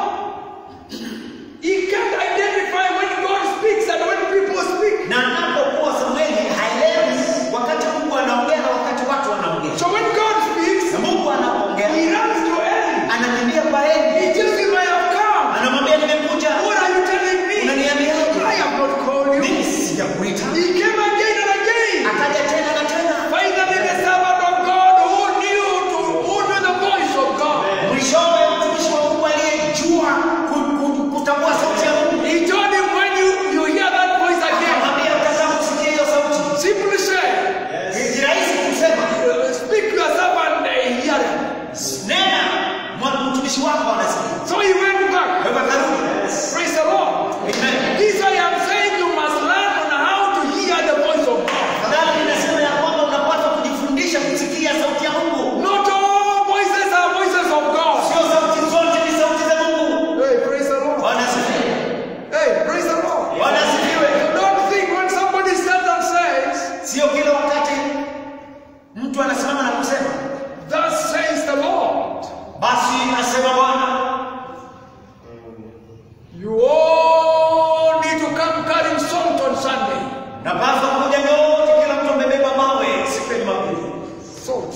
He can't identify when God speaks and when people speak. na anapokuwa Samueli haelewi wakati Mungu anaongea na wakati watu wanaongea. So when God speaks, Na Mungu anapoongea he runs to Eli. anakimbia kwa Eli, He tells him, I have come. anamwambia nimekuja. What are you telling me? Unaniambiaje? I have not called you. Mimi sijakuita. He came again and again. Akaja tena na tena. Finally, the servant of God who knew to who knew the voice of God. Mwishowe mtumishi wa Mungu aliyejua ku- ku- kutambua sauti ya Mungu He told him when you, you hear that voice again, akamwambia, utazama kusikia hiyo sauti. simply say, Ni rahisi kusema Speak to your servant, uh, hear him. nena, mwa- mtumishi wako anasikia. So he went back. Kwa hivyo akarudi. Praise the Lord. Amen. This I am saying you must learn on how to hear the voice of God. Fadhali ninasema ya kwamba unapaswa kujifundisha kusikia sauti ya Mungu. Not all voices are voices of God. Sio sauti zote ni sauti za Mungu. Hey, praise the Lord. Bwana asifiwe. Hey, praise the Lord. Bwana asifiwe. You don't think when somebody stands and says, Sio kila wakati mtu anasimama na kusema Thus says the Lord, basi asema Bwana, you all need to come carrying salt on Sunday. napaswa kuja nyote, kila mtu amebeba mawe siku ya Jumapili. Salt.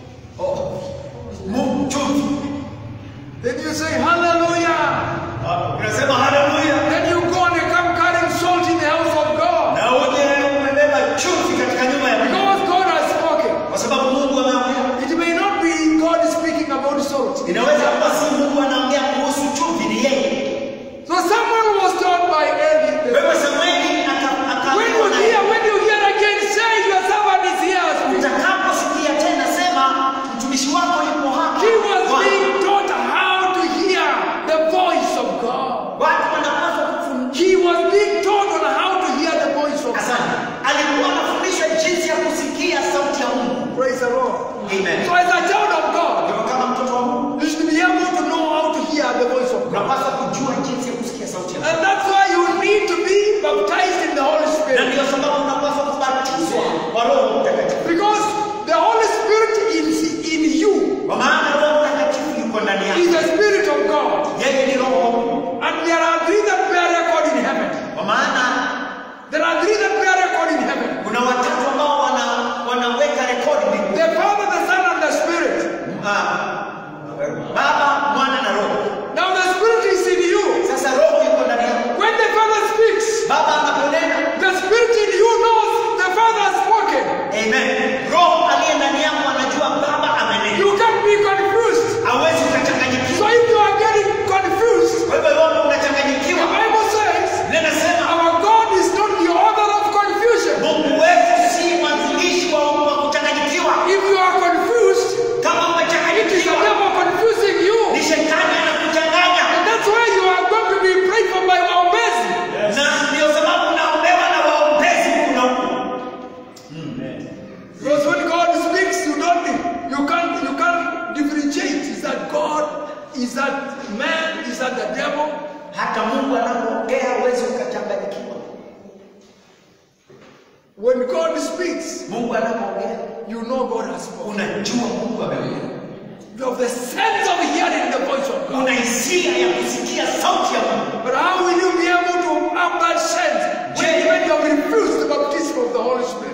Oh, Mungu chumvi. Then you say, Hallelujah. Ah, Unasema haleluya, Then you go and you come carrying salt in the house of God. na uje umebeba chumvi katika nyumba ya Mungu, Because God has spoken. kwa sababu Mungu ameongea. It may not be God speaking about salt. Inaweza kuwa si Mungu anaongea kuhusu chumvi, ni yeye. So someone was told by Eli. Wewe Samueli aka- When you akaambiwa na hear, when you hear again, say your servant is here. utakaposikia tena sema mtumishi wako yupo hapa. He was Bwana. being taught how to hear the voice of God. Watu wanapaswa kufundishwa. He was being taught on how to hear the voice of God. Asante. Alikuwa anafundishwa jinsi ya kusikia sauti ya Mungu. Praise the Lord. Amen. So as a child of God, Kwa kama mtoto wa Mungu you should be able to know how to hear the voice of God. unapaswa kujua jinsi ya kusikia sauti ya Mungu. And that's why you need to be baptized in the Holy Na Spirit. ndio sababu unapaswa kubatizwa kwa Roho Mtakatifu. Because the Holy Spirit is in you. Kwa maana Roho Mtakatifu yuko ndani Is yako. the Spirit of God. Yeye ni Roho wa Mungu. And there are three that bear record in heaven. Kwa maana There are three that bear record in heaven. kuna watatu ambao wana wanaweka rekodi mbinguni. The Father, the Son, and the Spirit. Ah, Baba, Mwana na Roho. Now the Spirit is in you. Sasa Roho yuko ndani yako. When the Father speaks, Baba anaponena, the Spirit in you knows the Father has spoken. amen. Roho aliye ndani yako anajua Baba amenena. You can't be confused. Hawezi ukachanganyikiwa. So if you are getting confused, Kwa hivyo iwapo the unachanganyikiwa, Bible says linasema our God is not the author of confusion. Mungu wetu si mwanzilishi wa wa kuchanganyikiwa. If you are confused, Kama it is the umechanganyikiwa, devil confusing you. ni shetani anakuchanganya, And that's why you are going to be prayed for by Waombezi. na ndio sababu unaombewa na waombezi kuna huko. Because when God speaks, you don't you can't you can't differentiate. Is that God? Is that man? Is that the devil? Hata Mungu anapoongea huwezi ukachanganyikiwa. When God speaks, Mungu anapoongea you know God has spoken. unajua Mungu ameongea. You have the sense of hearing the voice of God. Una hisia ya kusikia sauti ya Mungu. But how will you be able to have that sense when, when you have refused the baptism of the Holy Spirit?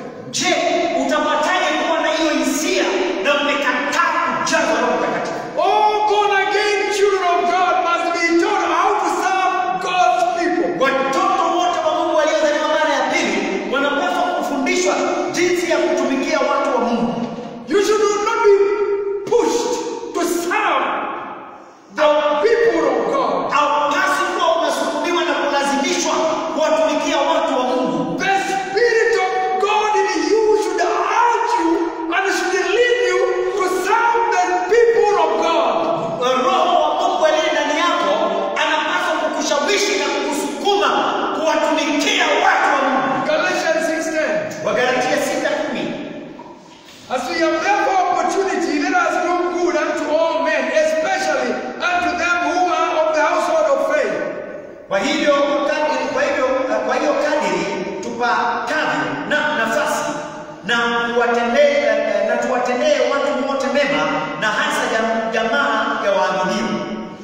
tuwatendee eh, na tuwatendee watu wote mema na hasa jam- jamaa ya waaminio.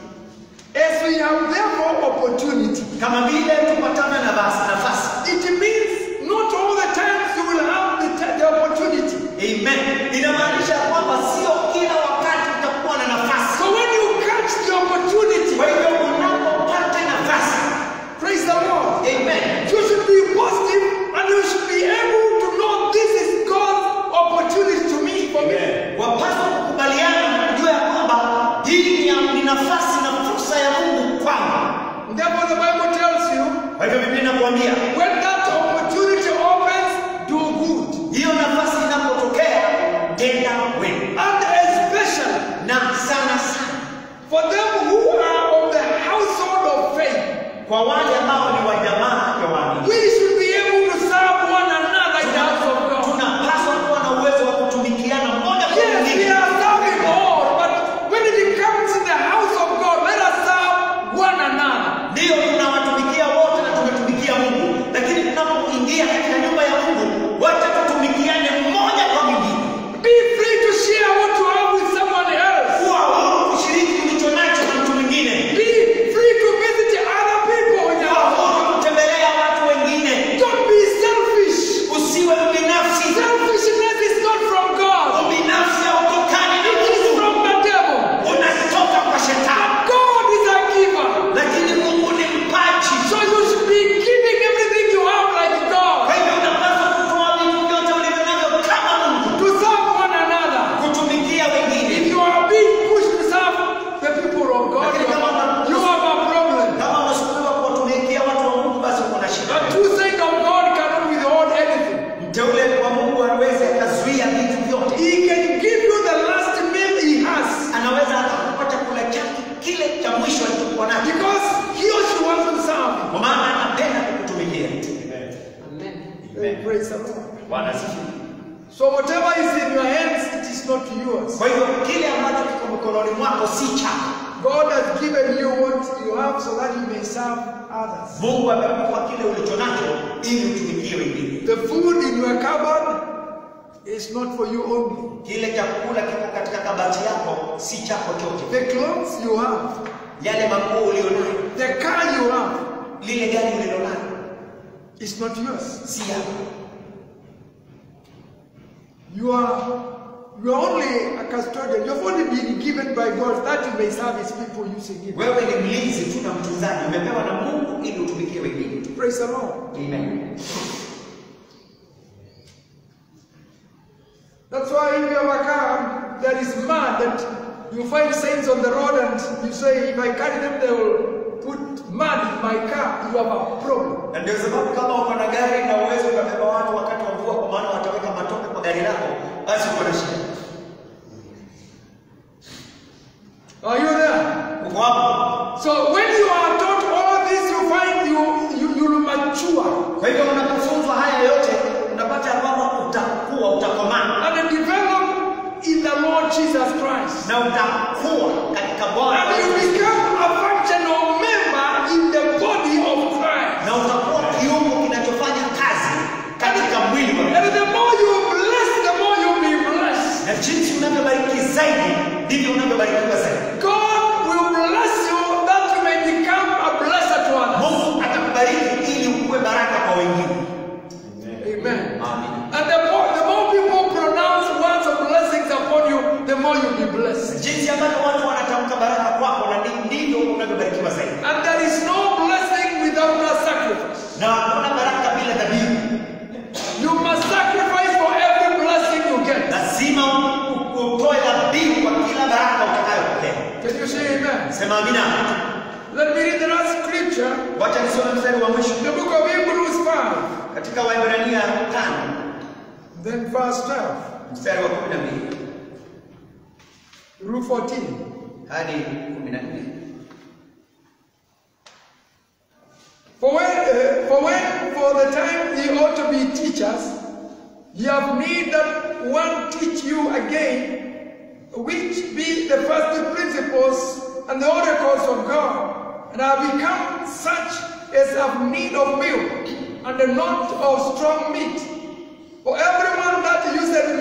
As we have therefore opportunity, Kama vile tupatana na basi nafasi. it means not all the times you will have the, t- the opportunity. Amen. Inamaanisha ya kwamba sio kila wakati utakuwa na nafasi. So when you catch the opportunity, Kwa hivyo unapopata nafasi, praise the Lord. amen, You should be positive and you should be able to know this is God's opportunity to me for me. wapaswa kukubaliana na kujua ya kwamba hii ni, ni nafasi na fursa ya Mungu kwangu. Therefore, the Bible tells you Kwa hivyo Biblia inakuambia when that opportunity opens, do good. hiyo nafasi inapotokea, tenda wema, And especially na sana sana for them who are of the household of faith, kwa wale ambao ni wa jamaa ya waamini. we should be able to serve one another in the house of God. Tunapaswa kuwa na uwezo wa kutumikiana mmoja kwa Yes, we mwingine. are serving all, but when it comes in the house of God, let us serve one another. Ndiyo, tunawatumikia wote na tunatumikia Mungu, lakini tunapoingia katika nyumba ya Mungu, wacha tutumikiane mmoja kwa mwingine. Be free to share what you have with someone else. Kuwa huru kushiriki ulicho nacho na mtu mwingine. Be free to visit other people in your Kuwa house. huru kutembelea watu wengine. Don't be selfish. Usiwe mbinafsi. Selfishness is not from God. Ubinafsi hautokani na It is Mungu, from the devil. unatoka kwa shetani, God is a giver. lakini Mungu ni mpaji. So you should be giving everything you have like Kwa God hivyo unapaswa kutoa vitu vyote ulivyo navyo kama Mungu, to serve one another. kutumikia If wengine. you are being pushed to serve the people of God, you have, you have a problem. Kama unasukumiwa kuwatumikia watu wa Mungu, basi uko na A shida. true saint of God cannot withhold anything. Mteule wa Mungu hawezi akazuia vitu vyote. He can give you the last meal he has Anaweza akakupa chakula chake kile cha mwisho alichokuwa nacho, because he or she wants to serve. kwa maana anapenda kukutumikia. Amen. Praise the Lord. Bwana asifiwe. So whatever is in your hands, it is not yours. Kwa hivyo kile ambacho kiko mikononi mwako si chako. God has given you what you have so that you may serve others. Mungu amekupa kile ulicho nacho ili utumikie wengine. The food in your cupboard is not for you only. Kile chakula kiko katika kabati yako si chako chote. The clothes you have, Yale manguo ulionayo, the car you have, lile gari ulilonalo is not yours. si yako. You are you are only a custodian. You've only been given by God that you may serve His people using it. Wewe ni mlinzi tu na mtunzaji, umepewa na Mungu ili utumikie wengine. Praise the Lord. Amen. That's why if you have a car that is mad that you find signs on the road and you say, if I carry them, they will put mud in my car. You have a problem. Na ndio sababu kama uko na gari na uwezo ukabeba watu wakati wa mvua, kwa maana wataweka matope kwa gari lako, basi uko na shida. Are you there? Uko hapo. So when you are taught all this, you find you you you will mature Kwa hivyo unapofunzwa haya yote, unapata ya kwamba utakuwa, utakomaa and develop in the Lord Jesus Christ. na utakuwa katika Bwana And you become a functional member in the body of Christ. na utakuwa kiungo kinachofanya kazi katika mwili wa Mungu. And the more you bless, the more you'll be blessed. Na jinsi unavyobariki zaidi, ndivyo unavyobarikiwa zaidi. God will bless you that you may become a blessing to others. Mungu atakubariki ili ukuwe baraka kwa wengine. Amen. Amen. And the more, the more people pronounce words of blessings upon you, the more you'll be blessed. Jinsi ambavyo watu wanatamka baraka kwako, na ndi- ndivyo unavyobarikiwa zaidi. And there is no blessing without a sacrifice. Na hakuna baraka bila dhabihu. You must sacrifice for every blessing you get. Lazima u- utoe dhabihu kwa kila baraka utakayopokea. Can you say amen? Sema amina. Let me read the last scripture, Wacha nisome mstari wa mwisho the book of Hebrews 5, katika Waebrania 5 then verse 12 mstari wa 12 through 14. hadi 14. For when, uh, for when, for the time ye ought to be teachers, ye have need that one teach you again, which be the first principles and the oracles of God, and are become such as have need of milk, and not of strong meat. For everyone that useth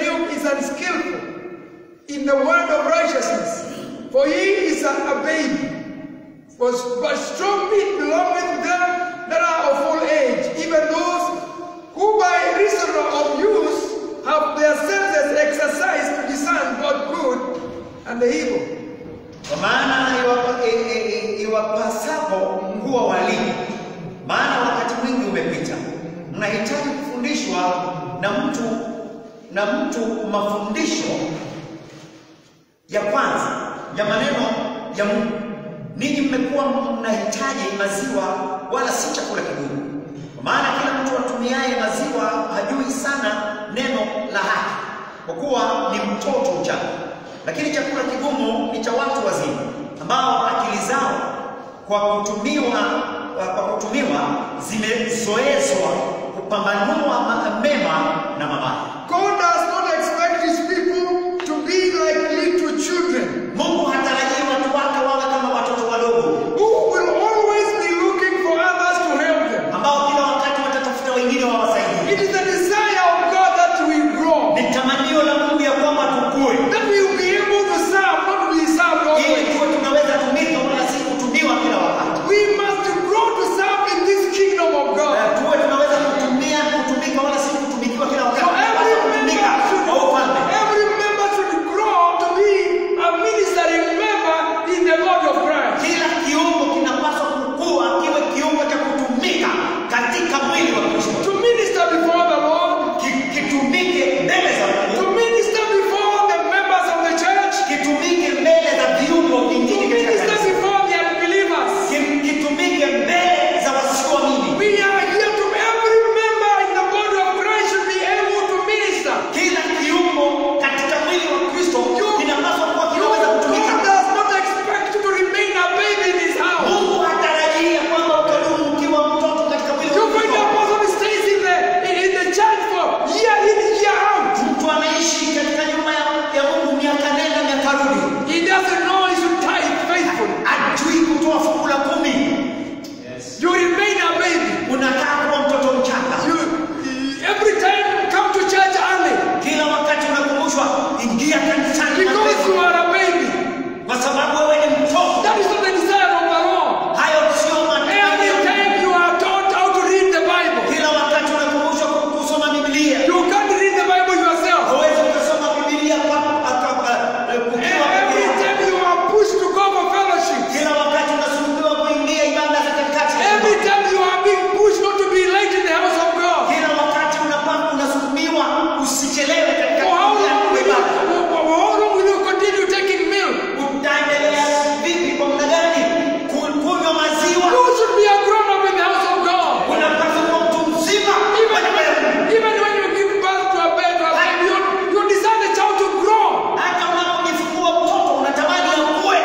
For he is a, a baby. Was, but strong meat belongeth to them that are of full age, even those who by reason of use have their senses exercised to discern both good and the evil. Kwa maana iwapa- i- i- i- iwapasapo kuwa walimu, maana wakati mwingi umepita, mnahitaji kufundishwa na mtu na mtu mafundisho ya kwanza ya maneno ya Mungu. Ninyi mmekuwa mnahitaji maziwa, wala si chakula kigumu, kwa maana kila mtu atumiaye maziwa hajui sana neno la haki, kwa kuwa ni mtoto mchanga. Lakini chakula kigumu ni cha watu wazima, ambao akili zao kwa kutumiwa kwa kutumiwa zimezoezwa kupambanua ma- mema na mabaya. God does not expect his people to be like little children Mungu hatarajii watu wake wawe kama watoto wadogo who will always be looking for others to help them. ambao kila wakati watatafuta wengine wawasaidie. It is the desire of God that we grow, Ni tamanio la Mungu ya kwamba tukue, that we will be able to serve, not to be served ili always. tuwe tunaweza tumika wala si kutumiwa kila wakati, We must grow to serve in this kingdom of Na God. tuwe tunaweza kutumia kutumika wala si kutumikiwa kila wakati, So every Tunapaswa kutumika member should, kwa ufalme. every member should grow to be a ministering member in the body of Christ. Kila kiungo kinapaswa kukua kiwe kiungo cha kutumika katika mwili wa Kristo, To minister before the Lord, Ki- kitumike mbele za to Mungu, minister before the members of the church, kitumike mbele za viungo to vingine katika minister kanisa, before the unbelievers. Ki- kitumike mbele za wasioamini. We are here to every member in the body of Christ should be able to minister. Kila kiungo katika mwili wa Kristo kinapaswa kuwa kinaweza God kutumika. does not expect you to remain a baby in his house. Mungu hatarajia kwamba utadumu ukiwa mtoto katika mwili You wa find a Kristo. person who stays in the in the church for year in year out. Mtu anaishi katika nyumba ya, ya Mungu miaka nenda miaka rudi, He doesn't know he should tithe faithfully. ajui kutoa fungu la kumi, You remain a baby. unakaa kuwa mtoto mchanga. You every time come to church early Kila wakati unakumbushwa ingia kanisani because you mapema, are a baby. kwa sababu wewe ni mtoto. That is not the desire of the Lord. Hayo sio Every matamanio. time you are taught how to read the Bible, Kila wakati unakumbushwa kusoma Biblia. you can't read the Bible yourself. Huwezi ukasoma Biblia kwa aka- eh, ukiwa peke Every yako. time you are pushed to go for fellowship, Kila wakati unasulubiwa kuingia ibada za katikati. every time you are being pushed not to be late in the house of God. Kila wakati unapanga unasukumiwa usichelewe katika For how kuingia long will you, ibada. for how long will you continue taking milk? Utaendelea vipi kwa muda gani ku- kunywa maziwa? You should be a grown up in the house of God. Unapaswa kuwa mtu mzima Even kwa nyumba ya Mungu. when, even when you give birth to a baby, a baby you, you desire the child to grow. Hata unapojifungua mtoto unatamani akue.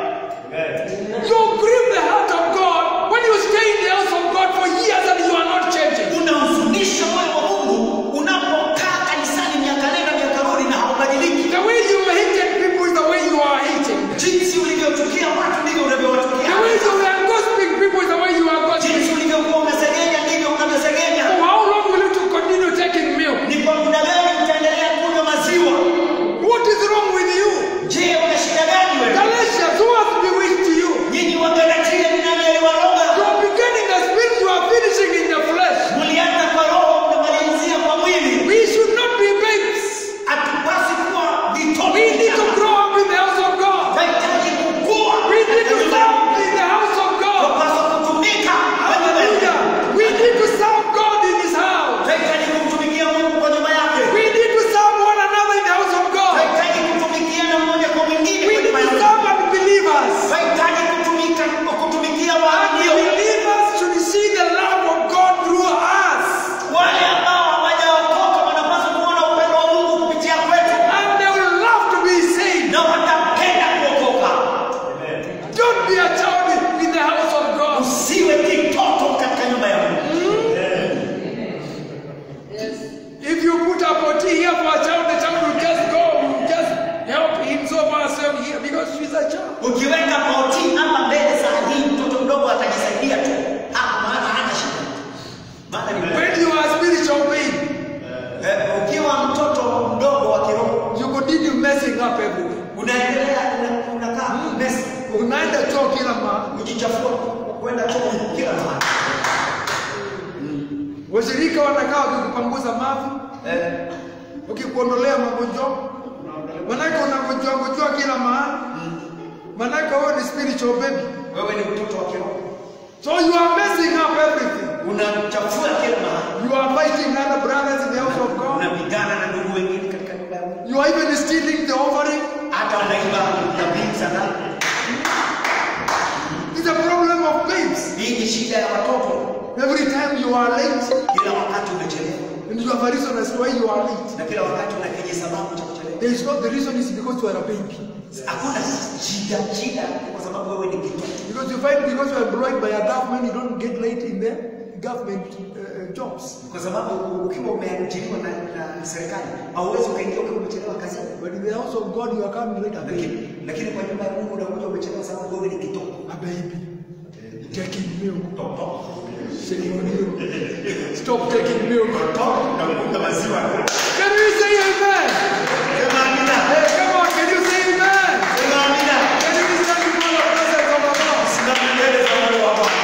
You grieve the heart of God when you stay in the house of God for years and you are not changing. Unahuzunisha moyo wa Mungu unapokaa kanisani miaka nenda miaka rudi na haubadiliki. The way you hated people is the way you are hating. Jinsi ulivyochukia watu ndivyo unavyowachukia. The way you were gossiping people is the way you are gossiping. Jinsi ulivyokuwa unasengenya ndivyo unavyosengenya. For how long will you to continue taking milk? Ni kwa muda gani utaendelea kunywa maziwa? What is wrong with you? Je, una shida gani wewe? Galatians, who has bewitched you? Nyinyi wa Galatia ni nani aliwaroga? You are beginning the spirit, you are finishing in the flesh. Mlianza kwa roho mnamalizia kwa mwili. We should not be babes. Hatupasi kuwa vitoto. We need to grow up in the house of God. Tunahitaji kukua. We need to serve in the house of God. Tunapaswa kutumika kwa nyumba yake. Hallelujah. We need to serve God in His house. Tunahitaji kumtumikia Mungu kwa nyumba yake. We need to serve one another in the house of God. Tunahitaji kutumikiana mmoja kwa mwingine We kwa need nyumba to yake. serve unbelievers. Tunahitaji kutumika kutumikia waaminio. Unbelievers should see the love of God through us. Wale ambao hawajaokoka wanapaswa kuona upendo wa Mungu kupitia kwetu And they will love to be saved. na watapenda kuokoka. Don't be a child in the house of God. Usiwe kitoto katika nyumba ya Mungu. If you put a potty here for a child, the child will just go, will just help himself or herself here because she's a child. Ukiweka pauti hapa mbele saa hii, mtoto mdogo atajisaidia tu hapo, maana hana shida. Maana ni When you are a spiritual being, Eh, ukiwa mtoto mdogo wa kiroho you continue messing up everywhere. unaendelea una- unakaa mesi, unaenda choo kila mahali. kujichafua, kwenda choo kila mahali. Washirika wanakaa wakikupanguza mavi, Eh, wakikuondolea magonjwa, manake unagonjwa gonjwa kila mahali, manake wewe ni spiritual baby. wewe ni mtoto wa kiroho, So you are messing up everything. unachafua kila mahali, You are fighting other brothers in the house of God. unapigana na ndugu wengine katika nyumba ya Mungu, You are even stealing the offering. hata wanaiba dhabihu za ndani. It's a problem of babes. Hii ni shida ya watoto, Every time you are late, kila wakati umechelewa, and you have a reason as to why you are late. na kila wakati una kenye sababu cha kuchelewa. There is not the reason is because you are a baby. Hakuna shida, shida ni kwa sababu wewe ni kitoto. Because you find because you are employed by a government, you don't get late in the government uh, jobs. kwa sababu ukiwa umeajiriwa na, na serikali hauwezi ukaingia ukiwa umechelewa kazini, But in the house of God, you are coming late a baby. lakini lakini kwa nyumba ya Mungu unakuja umechelewa sababu wewe ni kitoto. A baby. Taking milk. Toto. Shame on you. Stop taking milk. Toto na kunywa maziwa. Can you say amen? Sema amina. Hey, come on, can you say amen? Sema amina. Can you stand before the presence of the Lord? Simama mbele za Mungu wa Bwana.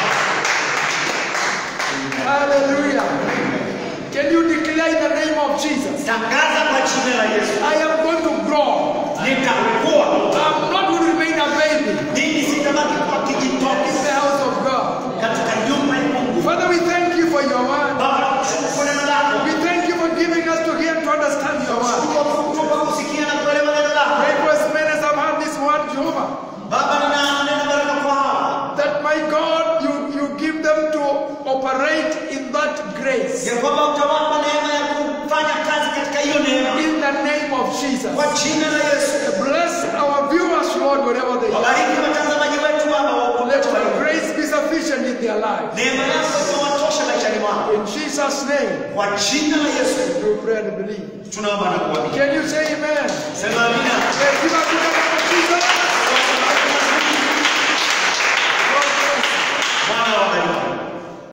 Hallelujah. Can you declare in the name of Jesus? Tangaza kwa jina la Yesu. I am going to grow. Nitakuwa. I'm not going to remain a baby Mimi sitabaki kwa in kijitoto the house of God. katika nyumba ya Mungu. Father, we thank you for your word. Baba, nakushukuru kwa neno lako. We thank you for giving us to hear and to understand your word. Nakushukuru kwa kutupa kusikia na kuelewa neno lako. Pray for as many as have heard this word, Jehovah, Baba, ninanena baraka kwa hawa. that my God, you, you give them to operate in that grace. ya kwamba utawapa neema ya kufanya kazi katika hiyo neema In the name of Jesus. kwa jina la Yesu. Bless our viewers, Lord, wherever they are. Wabariki watazamaji wetu Baba, Let wakulete your wewe. grace be sufficient in their lives. neema yako ikawatosha maishani mwao In Jesus' name, kwa jina la Yesu. we pray and believe. Tunaomba na kuamini. Can you say amen? Sema amina. Hey, give up the name of Jesus.